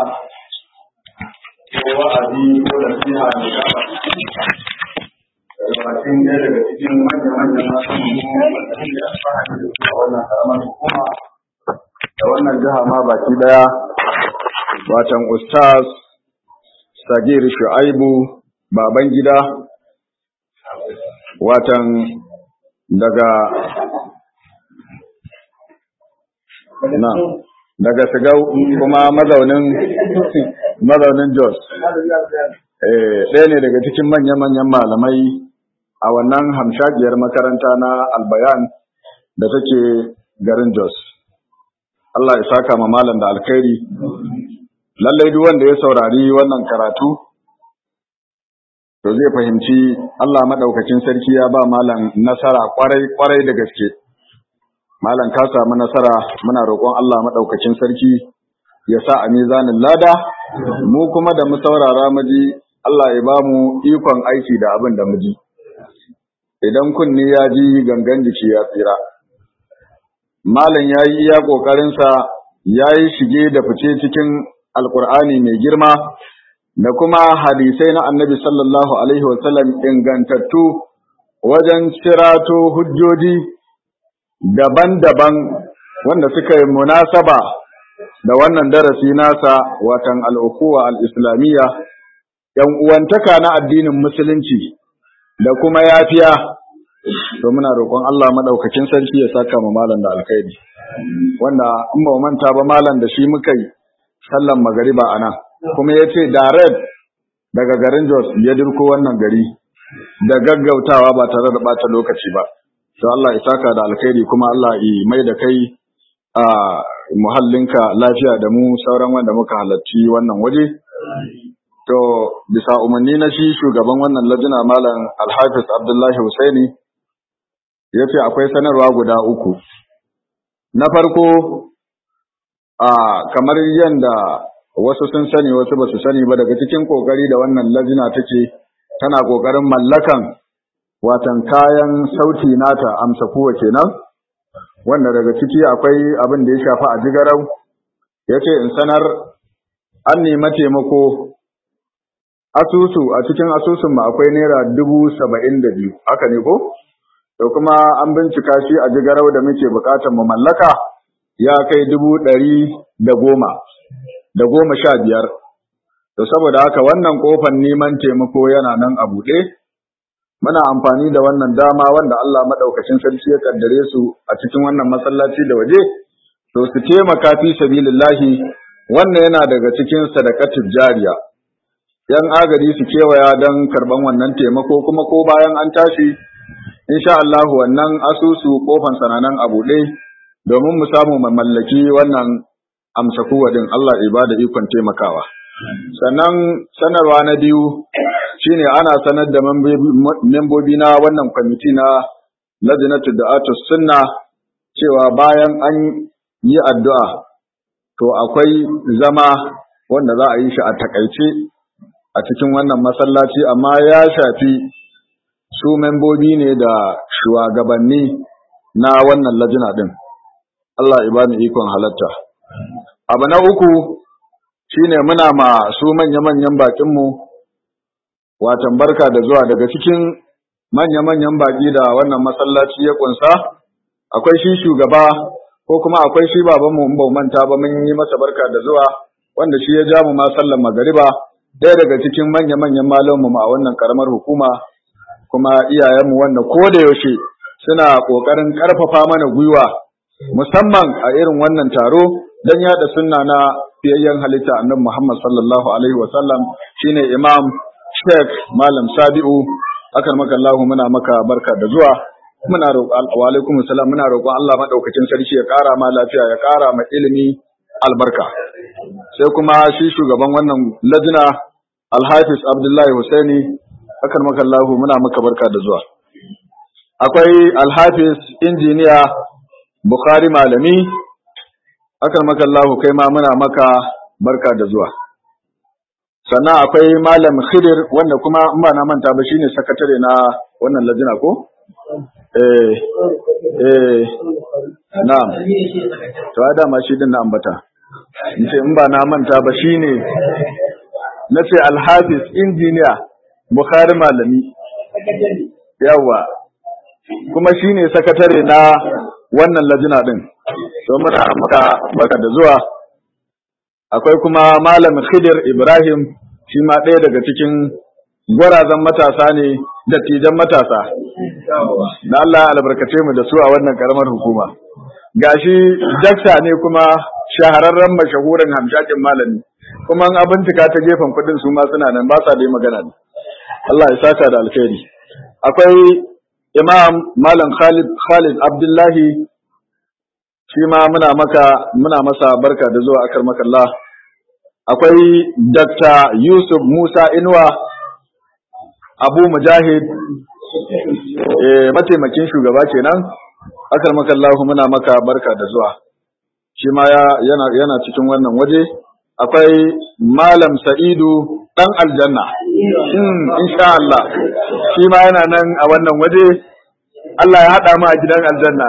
ko wa'azi ko nasiha ne ga Bakin ɗaya daga cikin manya-manyan masu da alfahari da su a wannan karamar hukuma da wannan jiha ma baki ɗaya watan ustaz sagir shu'aibu baban gida watan daga na daga sigau kuma mazaunin mazaunin jos ɗaya ne daga cikin manya-manyan malamai a wannan hamshagiyar makaranta na albayan da take garin jos Allah ya saka ma malam da alkhairi lallai duk wanda ya saurari wannan karatu to zai fahimci Allah madaukakin sarki ya ba malam nasara kwarai kwarai da gaske malam ka samu nasara muna roƙon Allah madaukakin sarki ya sa a mizanin lada mu kuma da mu saurara mu ji Allah ya ba mu ikon aiki da abin da mu ji idan kunni ya ji gangan jiki ya tsira malam ya yi iya ƙoƙarinsa ya yi shige da fice cikin alƙur'ani mai girma da kuma hadisai na annabi sallallahu alaihi wasallam ingantattu wajen cirato hujjoji daban-daban wanda suka yi munasaba da wannan darasi nasa watan al'ukuwa al'islamiyya ‘yan uwantaka na addinin musulunci da kuma yafiya to muna roƙon Allah maɗaukakin sarki ya saka mu malam da alkhairi wanda in ba manta ba malam da shi muka yi sallan magariba a nan kuma ya ce direct daga garin Jos ya dirko wannan gari da gaggautawa ba tare da ɓata lokaci ba to Allah ya saka da alkhairi kuma Allah ya mai da kai a muhallinka lafiya da mu sauran wanda muka halarci wannan waje to bisa umarni na shi shugaban wannan lajina malam alhafiz abdullahi husaini ya ce akwai sanarwa guda uku na farko a kamar yadda wasu sun sani wasu ba su sani ba daga cikin kokari da wannan lajina take tana kokarin mallakan watan kayan sauti nata amsa kuwa kenan wanda daga ciki akwai abin da ya shafi a jigarau ya ce in sanar an nema taimako asusu a cikin asusun mu akwai naira dubu saba'in da biyu haka ne ko to kuma an bincika shi a jigarau da muke bukatar mu mallaka ya kai dubu ɗari da goma da goma sha biyar to saboda haka wannan kofar neman taimako yana nan a buɗe muna amfani da wannan dama wanda Allah madaukakin sarki ya kaddare su a cikin wannan masallaci da waje to su taimaka fi sabilillahi wannan yana daga cikin sadaqatul jariya yan agari su kewaya don karban wannan taimako kuma ko bayan an tashi insha Allah wannan asusu kofan sananan a buɗe domin mu samu mu mallaki wannan amsa kuwadin Allah ibada ikon taimakawa sannan sanarwa na biyu shine ana sanar da membobi na wannan kwamiti na lajnatu da'atu sunna cewa bayan an yi addu'a to akwai zama wanda za a yi shi a takaice a cikin wannan masallaci amma ya shafi su membobi ne da shugabanni na wannan lajina din Allah ibani ikon halatta abu na uku shine muna ma su manya-manyan bakinmu watan barka da zuwa daga cikin manya-manyan baki da wannan masallaci ya kunsa akwai shi shugaba ko kuma akwai shi babanmu in ba manta ba mun yi masa barka da zuwa wanda shi ya ja mu ma sallan magariba ɗaya daga cikin manya-manyan malamu a wannan karamar hukuma kuma iyayenmu wanda ko da yaushe suna ƙoƙarin ƙarfafa mana gwiwa musamman a irin wannan taro don yada sunna na fiyayyen halitta annabi Muhammad sallallahu alaihi wa sallam shine Imam Sheikh Malam Sabi'u akan maka Allah muna maka barka da zuwa muna roƙon wa alaikum salam muna roƙon Allah madaukakin sarki ya ƙara ma lafiya ya ƙara ma ilimi albarka sai kuma shi shugaban wannan lajina Alhafiz Abdullahi Husaini akan maka Allah muna maka barka da zuwa akwai Alhafiz injiniya Bukhari malami akan maka Allah kai ma muna maka barka da zuwa sannan akwai malam khidir wanda kuma in ba na manta ba shine sakatare na wannan lajina ko eh eh na'am to a dama shi din na ambata in ce in ba na manta ba shine na ce alhafiz injiniya bukhari malami yawa kuma shine sakatare na wannan lajina din to muna maka barka da zuwa akwai kuma malam khidir ibrahim shi ma ɗaya daga cikin gwarazan matasa ne dattijan matasa na Allah albarkace mu da su a wannan karamar hukuma gashi dakta ne kuma shahararren mashahurin hamshakin malami kuma an abincika ta gefen kudin su ma suna nan ba sa dai magana ne Allah ya saka da alkhairi akwai imam malam Khalid Khalid Abdullahi shi ma muna maka muna masa barka da zuwa akar makalla akwai Dr. Yusuf Musa Inuwa Abu Mujahid eh mataimakin shugaba kenan akar makallahu muna maka barka da zuwa shi ma yana yana cikin wannan waje akwai Malam Sa'idu dan aljanna hmm insha Allah shi ma yana nan a wannan waje Allah ya haɗa mu a gidan aljanna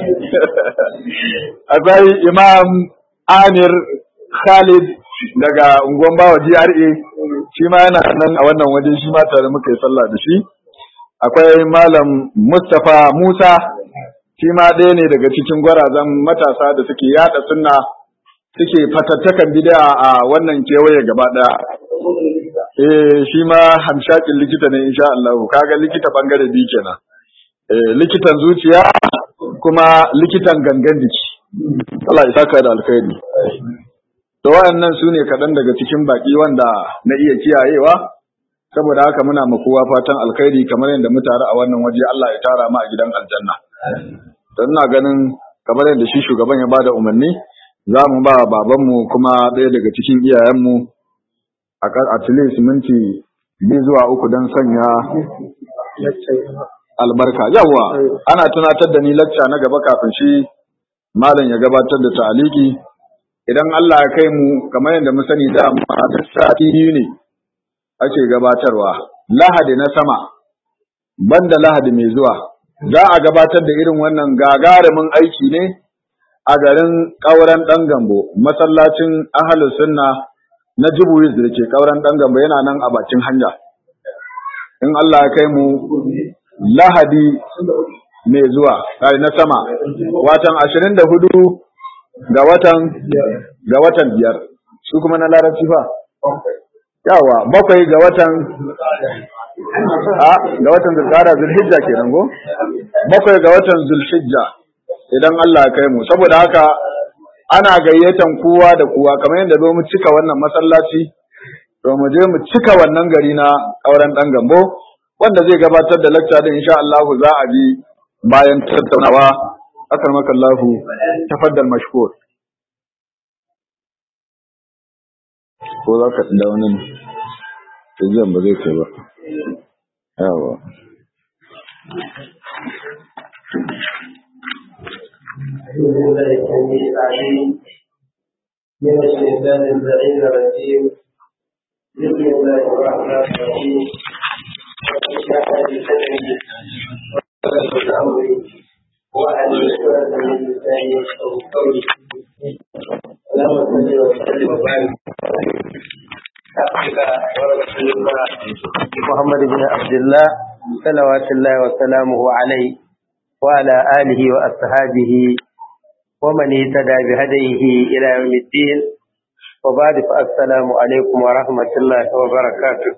akwai imam Amir Khalid daga unguwan bawa GRA shi ma yana nan a wannan waje shi ma tare muka yi sallah da shi akwai malam Mustapha Musa shi ma ɗaya ne daga cikin gwarazan matasa da suke yada sunna suke fatattakan bid'a a wannan kewaye gaba ɗaya eh shi ma hamshakin likita ne insha Allah kaga likita bangare biyu kenan eh likitan zuciya kuma likitan gangan jiki Allah ya saka da alkhairi to wayannan su ne kaɗan daga cikin baki wanda na iya kiyayewa saboda haka muna ma kowa fatan alkhairi kamar yadda mu tare a wannan waje Allah ya tara mu a gidan aljanna don ina ganin kamar yadda shi shugaban ya bada umarni za mu ba babanmu kuma ɗaya daga cikin iyayenmu a at least minti biyu zuwa uku don sanya albarka yawa ana tunatar da ni lacca na gaba kafin shi malam ya gabatar da ta'aliki idan Allah ya kai mu kamar yadda mu sani da sati biyu ne ake gabatarwa lahadi na sama banda lahadi mai zuwa za a gabatar da irin wannan gagarumin aiki ne a garin ƙauren ɗan gambo masallacin ahalus sunna na jibuwis da ke ƙauren ɗan gambo yana nan a bakin hanya in Allah ya kai mu lahadi mai zuwa na sama watan ashirin da hudu ga watan ga watan biyar su kuma na larabci fa yawa bakwai ga watan a ga watan zulqa'ada zulhijja kenan go bakwai ga watan zulhijja idan Allah ya kai mu saboda haka ana gayyatan kowa da kowa kamar yadda zo mu cika wannan masallaci to mu je mu cika wannan gari na auren dan gambo wanda zai gabatar da lecture din insha Allah za a bi bayan tattaunawa akarmaka Allah tafaddal mashkur ko za ka da wani tajiyan ba zai kai ba yawa من الشيطان اللعين الرجيم بسم الله الرحمن الرحيم وشاء بسببه وقال امري وعن الشهد من لساني او قولي اللهم صل وسلم وبارك محمد بن عبد الله صلوات الله وسلامه عليه وعلى آله وأصحابه ومن اهتدى بهديه إلى يوم الدين وبعد فالسلام عليكم ورحمة الله وبركاته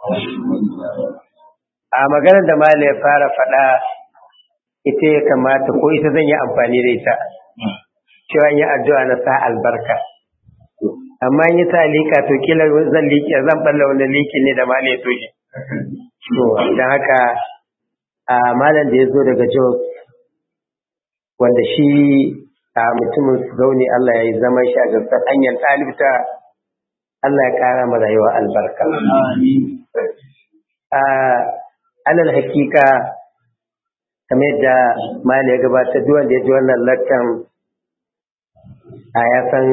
a maganar da Malam ya fara faɗa ita ya kamata ko ita zan yi amfani da ita cewa yi addu'a na sa albarka amma in yi ta liƙa to kila zan liƙe zan balla wani liƙi ne da Malam ya toje to don haka a malam da ya zo daga Jos wanda shi a mutumin zaune Allah ya yi zaman shi a gasar hanyar ɗalibta Allah ya ƙara ma rayuwa albarka. A alal hakika kamar yadda mali ya gabata duk wanda ya ji wannan lakkan a ya san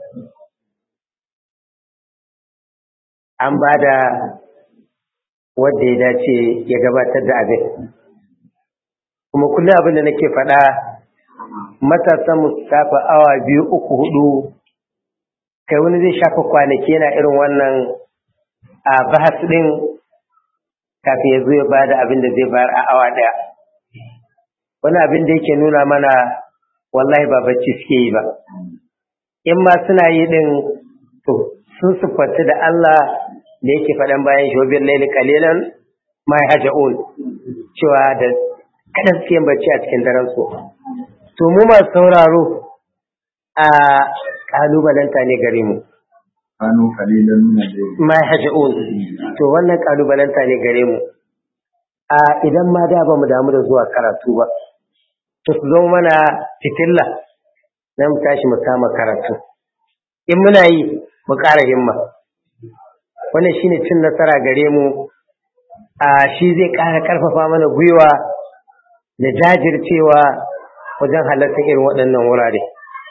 an ba da wadda ya dace ya gabatar da abin. Kuma kullum abin da nake faɗa matasan mu shafa awa biyu uku hudu kai wani zai shafa kwanaki yana irin wannan a bahas din kafin ya zo ya bada abin da zai bayar a awa daya wani abin da yake nuna mana wallahi ba bacci suke yi ba in ma suna yi din to sun siffanci da Allah da yake faɗan bayan shobin laili kalilan mai haja'un cewa da kadan suke bacci a cikin daren su to mu masu sauraro a kalubalanta ne gare mu kanu kalilan min al-layl ma haja'un to wannan kalubalanta ne gare mu a idan ma da ba mu damu da zuwa karatu ba to su zama mana fitilla na mu tashi mu kama karatu in muna yi mu ƙara himma wannan shine cin nasara gare mu a shi zai ƙara ƙarfafa mana gwiwa da jajircewa wajen halartar irin waɗannan wurare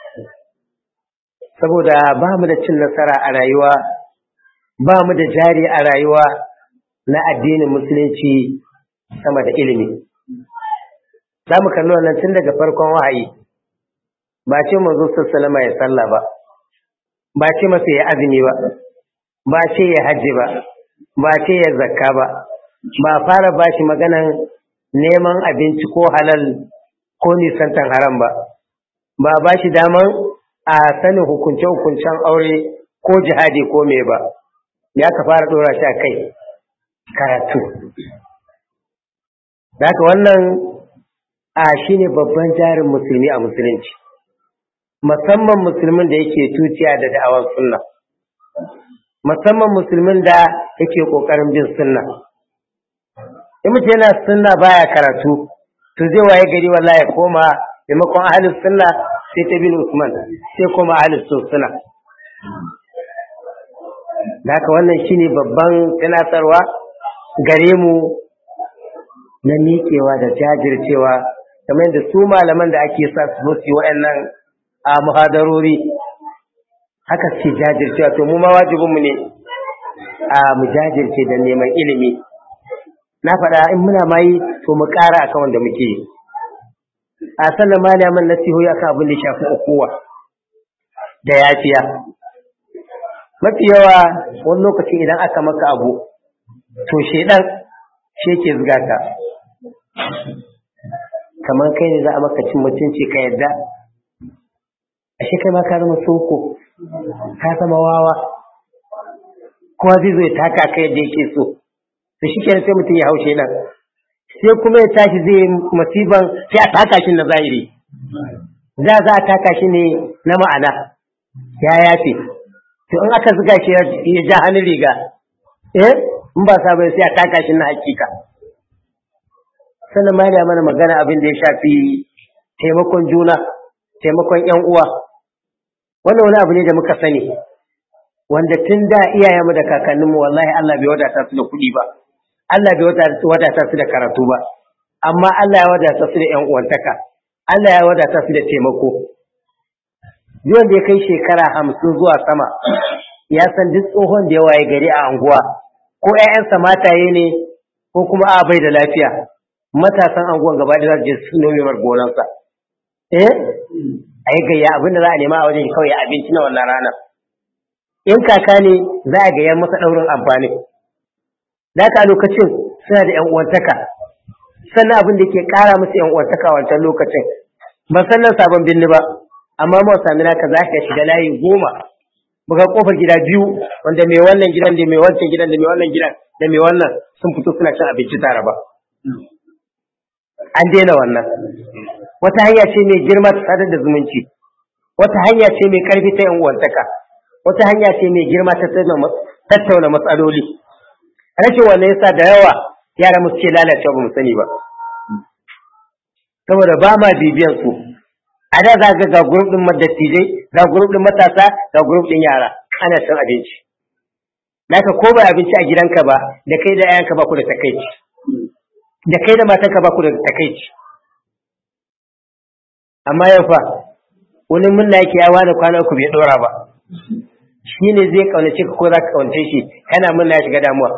saboda ba mu da cin nasara a rayuwa ba mu da jari a rayuwa na addinin musulunci sama da ilimi za mu kalli wannan tun daga farkon wahayi ba ce manzo sallama ya sallah ba ba ce masa ya azumi ba ba ce ya hajji ba ba ce ya zakka ba ba fara ba shi maganan neman abinci ko halal ko nisantan haram ba ba ba shi daman a sanin hukunce-hukuncen aure ko jihadi ko me ba ya ka fara ɗora shi a kai karatu Daka wannan a shi ne babban jarin musulmi a musulunci musamman musulmin da yake tuciya da da'awar sunna musamman musulmin da yake ƙoƙarin bin sunna in mutum yana sunna baya karatu to zai waye gari wallahi ya koma maimakon ahalin sunna sai ta bin usman sai koma ahalin sunna da haka wannan shine babban tunatarwa gare mu na miƙewa da jajircewa kamar da su malaman da ake sa su zo waɗannan a muhadarori haka ce jajircewa to mu ma wajibinmu ne a mu jajirce da neman ilimi na faɗa in muna mayi to mu ƙara akan wanda muke yi a sannan malaman nasihohi akan abin da ya shafi ukuwa da yafiya mafi yawa wani lokaci idan aka maka abu to shedan shi ke zuga ka kamar kai ne za a maka cin mutunci ka yadda ashe kai ma ka zama soko ka zama wawa kowa zai zo ya taka ka yadda yake so to shi kenan sai mutum ya haushe nan sai kuma ya tashi zai masiban sai a taka shi na zahiri za za a taka shi ne na ma'ana ya yafe to in aka zuga shi ya ja hannun riga eh in ba sa bai sai a taka shi na hakika sannan ma yana mana magana abin da ya shafi taimakon juna taimakon yan uwa wannan wani abu ne da muka sani wanda tun da iyayenmu da kakanninmu wallahi Allah bai wadata su da kuɗi ba Allah bai wadata su da karatu ba amma Allah ya wadata su da yan uwantaka Allah ya wadata su da taimako duk wanda ya kai shekara hamsin zuwa sama ya san duk tsohon da ya waye gari a anguwa ko ‘ya'yansa mataye ne ko kuma a bai da lafiya matasan anguwan gaba da za su je su nome mar gonansa eh a yi gayya abin da za a nema a wajen kawai abinci na wannan ranar in kaka ne za a gayya masa ɗaurin amfani da haka a lokacin suna da ‘yan uwantaka sannan abin da ke ƙara musu ‘yan uwantaka wancan lokacin ban san nan sabon binni ba amma ma sami naka za ka shiga layi goma buga kofar gida biyu wanda mai wannan gidan da mai wancan gidan da mai wannan gidan da mai wannan sun fito suna cin abinci tare ba an daina wannan wata hanya ce mai girma ta sadar da zumunci wata hanya ce mai karfi ta yan uwantaka wata hanya ce mai girma ta tattauna matsaloli rashin wannan yasa da yawa yara mu suke lalacewa ba mu sani ba saboda ba ma bibiyan su a da za ga ga grup din dattijai ga grup din matasa ga grup din yara ana cin abinci naka ko ba abinci a gidanka ba da kai da yayanka ba ku da takaici da kai da matanka ba ku da takaici amma yau fa wani munna yake ya wani kwana uku bai dora ba shi ne zai kaunace ka ko za ka kaunace shi kana munna ya shiga damuwa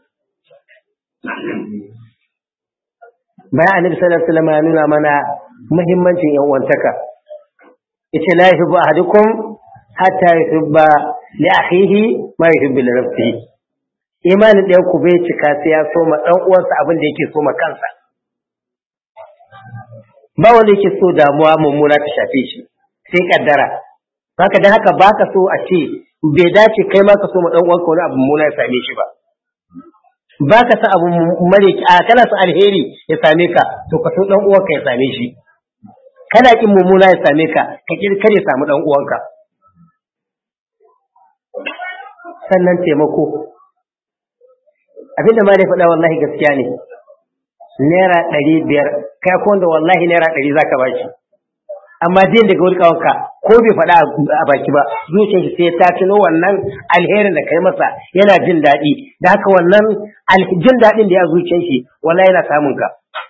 bayan annabi sallallahu alaihi wasallam ya nuna mana muhimmancin yan uwantaka yace la yuhibbu ahadukum hatta yuhibba li akhihi ma yuhibbu li nafsihi imanin ɗayan ku bai cika sai ya so ma ɗan uwansa abin da yake so ma kansa ba wanda yake so damuwa mummuna ta shafe shi sai kaddara haka dan haka baka so a ce bai dace kai ma ka so ma ɗan uwanka wani abu mummuna ya same shi ba ba ka san abu mare a kana son alheri ya same ka to ka so dan uwanka ya same shi kana kin mummuna ya same ka ka kar ya samu dan uwanka sannan taimako abinda ma dai faɗa wallahi gaskiya ne naira ɗari biyar kai ko wanda wallahi naira ɗari za ka bashi amma din daga wani kawanka ko bai faɗa a baki ba zuciyar shi sai ta tuno wannan alherin da kai masa yana jin daɗi da haka wannan jin daɗin da ya zuciyar shi wallahi yana samun ka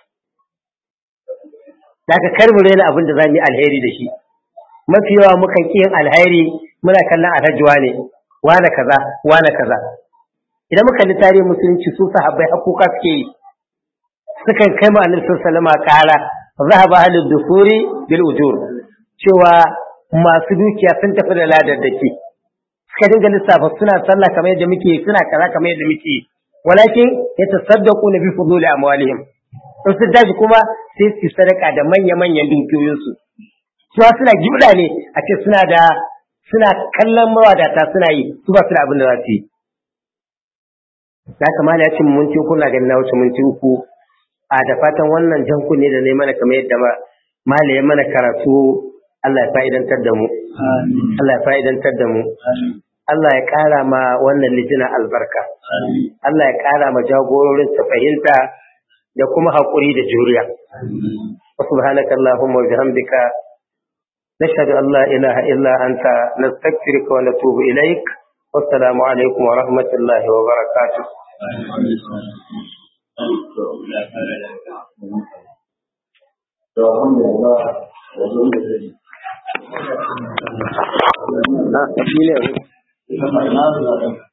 da haka kar mu raina abin da za mu yi alheri da shi mafi yawa mukan ƙi yin alheri muna kallon alhajiwa ne wane kaza wane kaza idan muka kalli tarihin musulunci su sahabbai hakuka suke yi sukan kai ma annabi sallallahu alaihi kara zahaba ahlud dusuri bil ujur cewa masu dukiya sun tafi da ladar da ke suka dinga lissafa suna sallah kamar yadda muke suna kaza kamar yadda muke walakin yatasaddaqu bi fuduli amwalihim in sun tashi kuma sai su sadaka da manya-manyan dukiyoyinsu suwa suna gibda ne a ce suna da suna kallon mawadata suna yi su ba su da abin da za su yi ya kamata ya ce minti uku na ganin na wuce minti uku a da fatan wannan jan kunne da ne mana kamar yadda mala ya mana karatu Allah ya fa'idantar da mu Allah ya fa'idantar da mu Allah ya ƙara ma wannan lijina albarka Allah ya ƙara ma jagororin ta fahimta da kuma haƙuri da juriya subhanaka allahumma wa bihamdika nashhadu an la ilaha illa anta nastaghfiruka wa natubu ilaik wassalamu alaikum wa rahmatullahi wa barakatuh Alhamdulillah.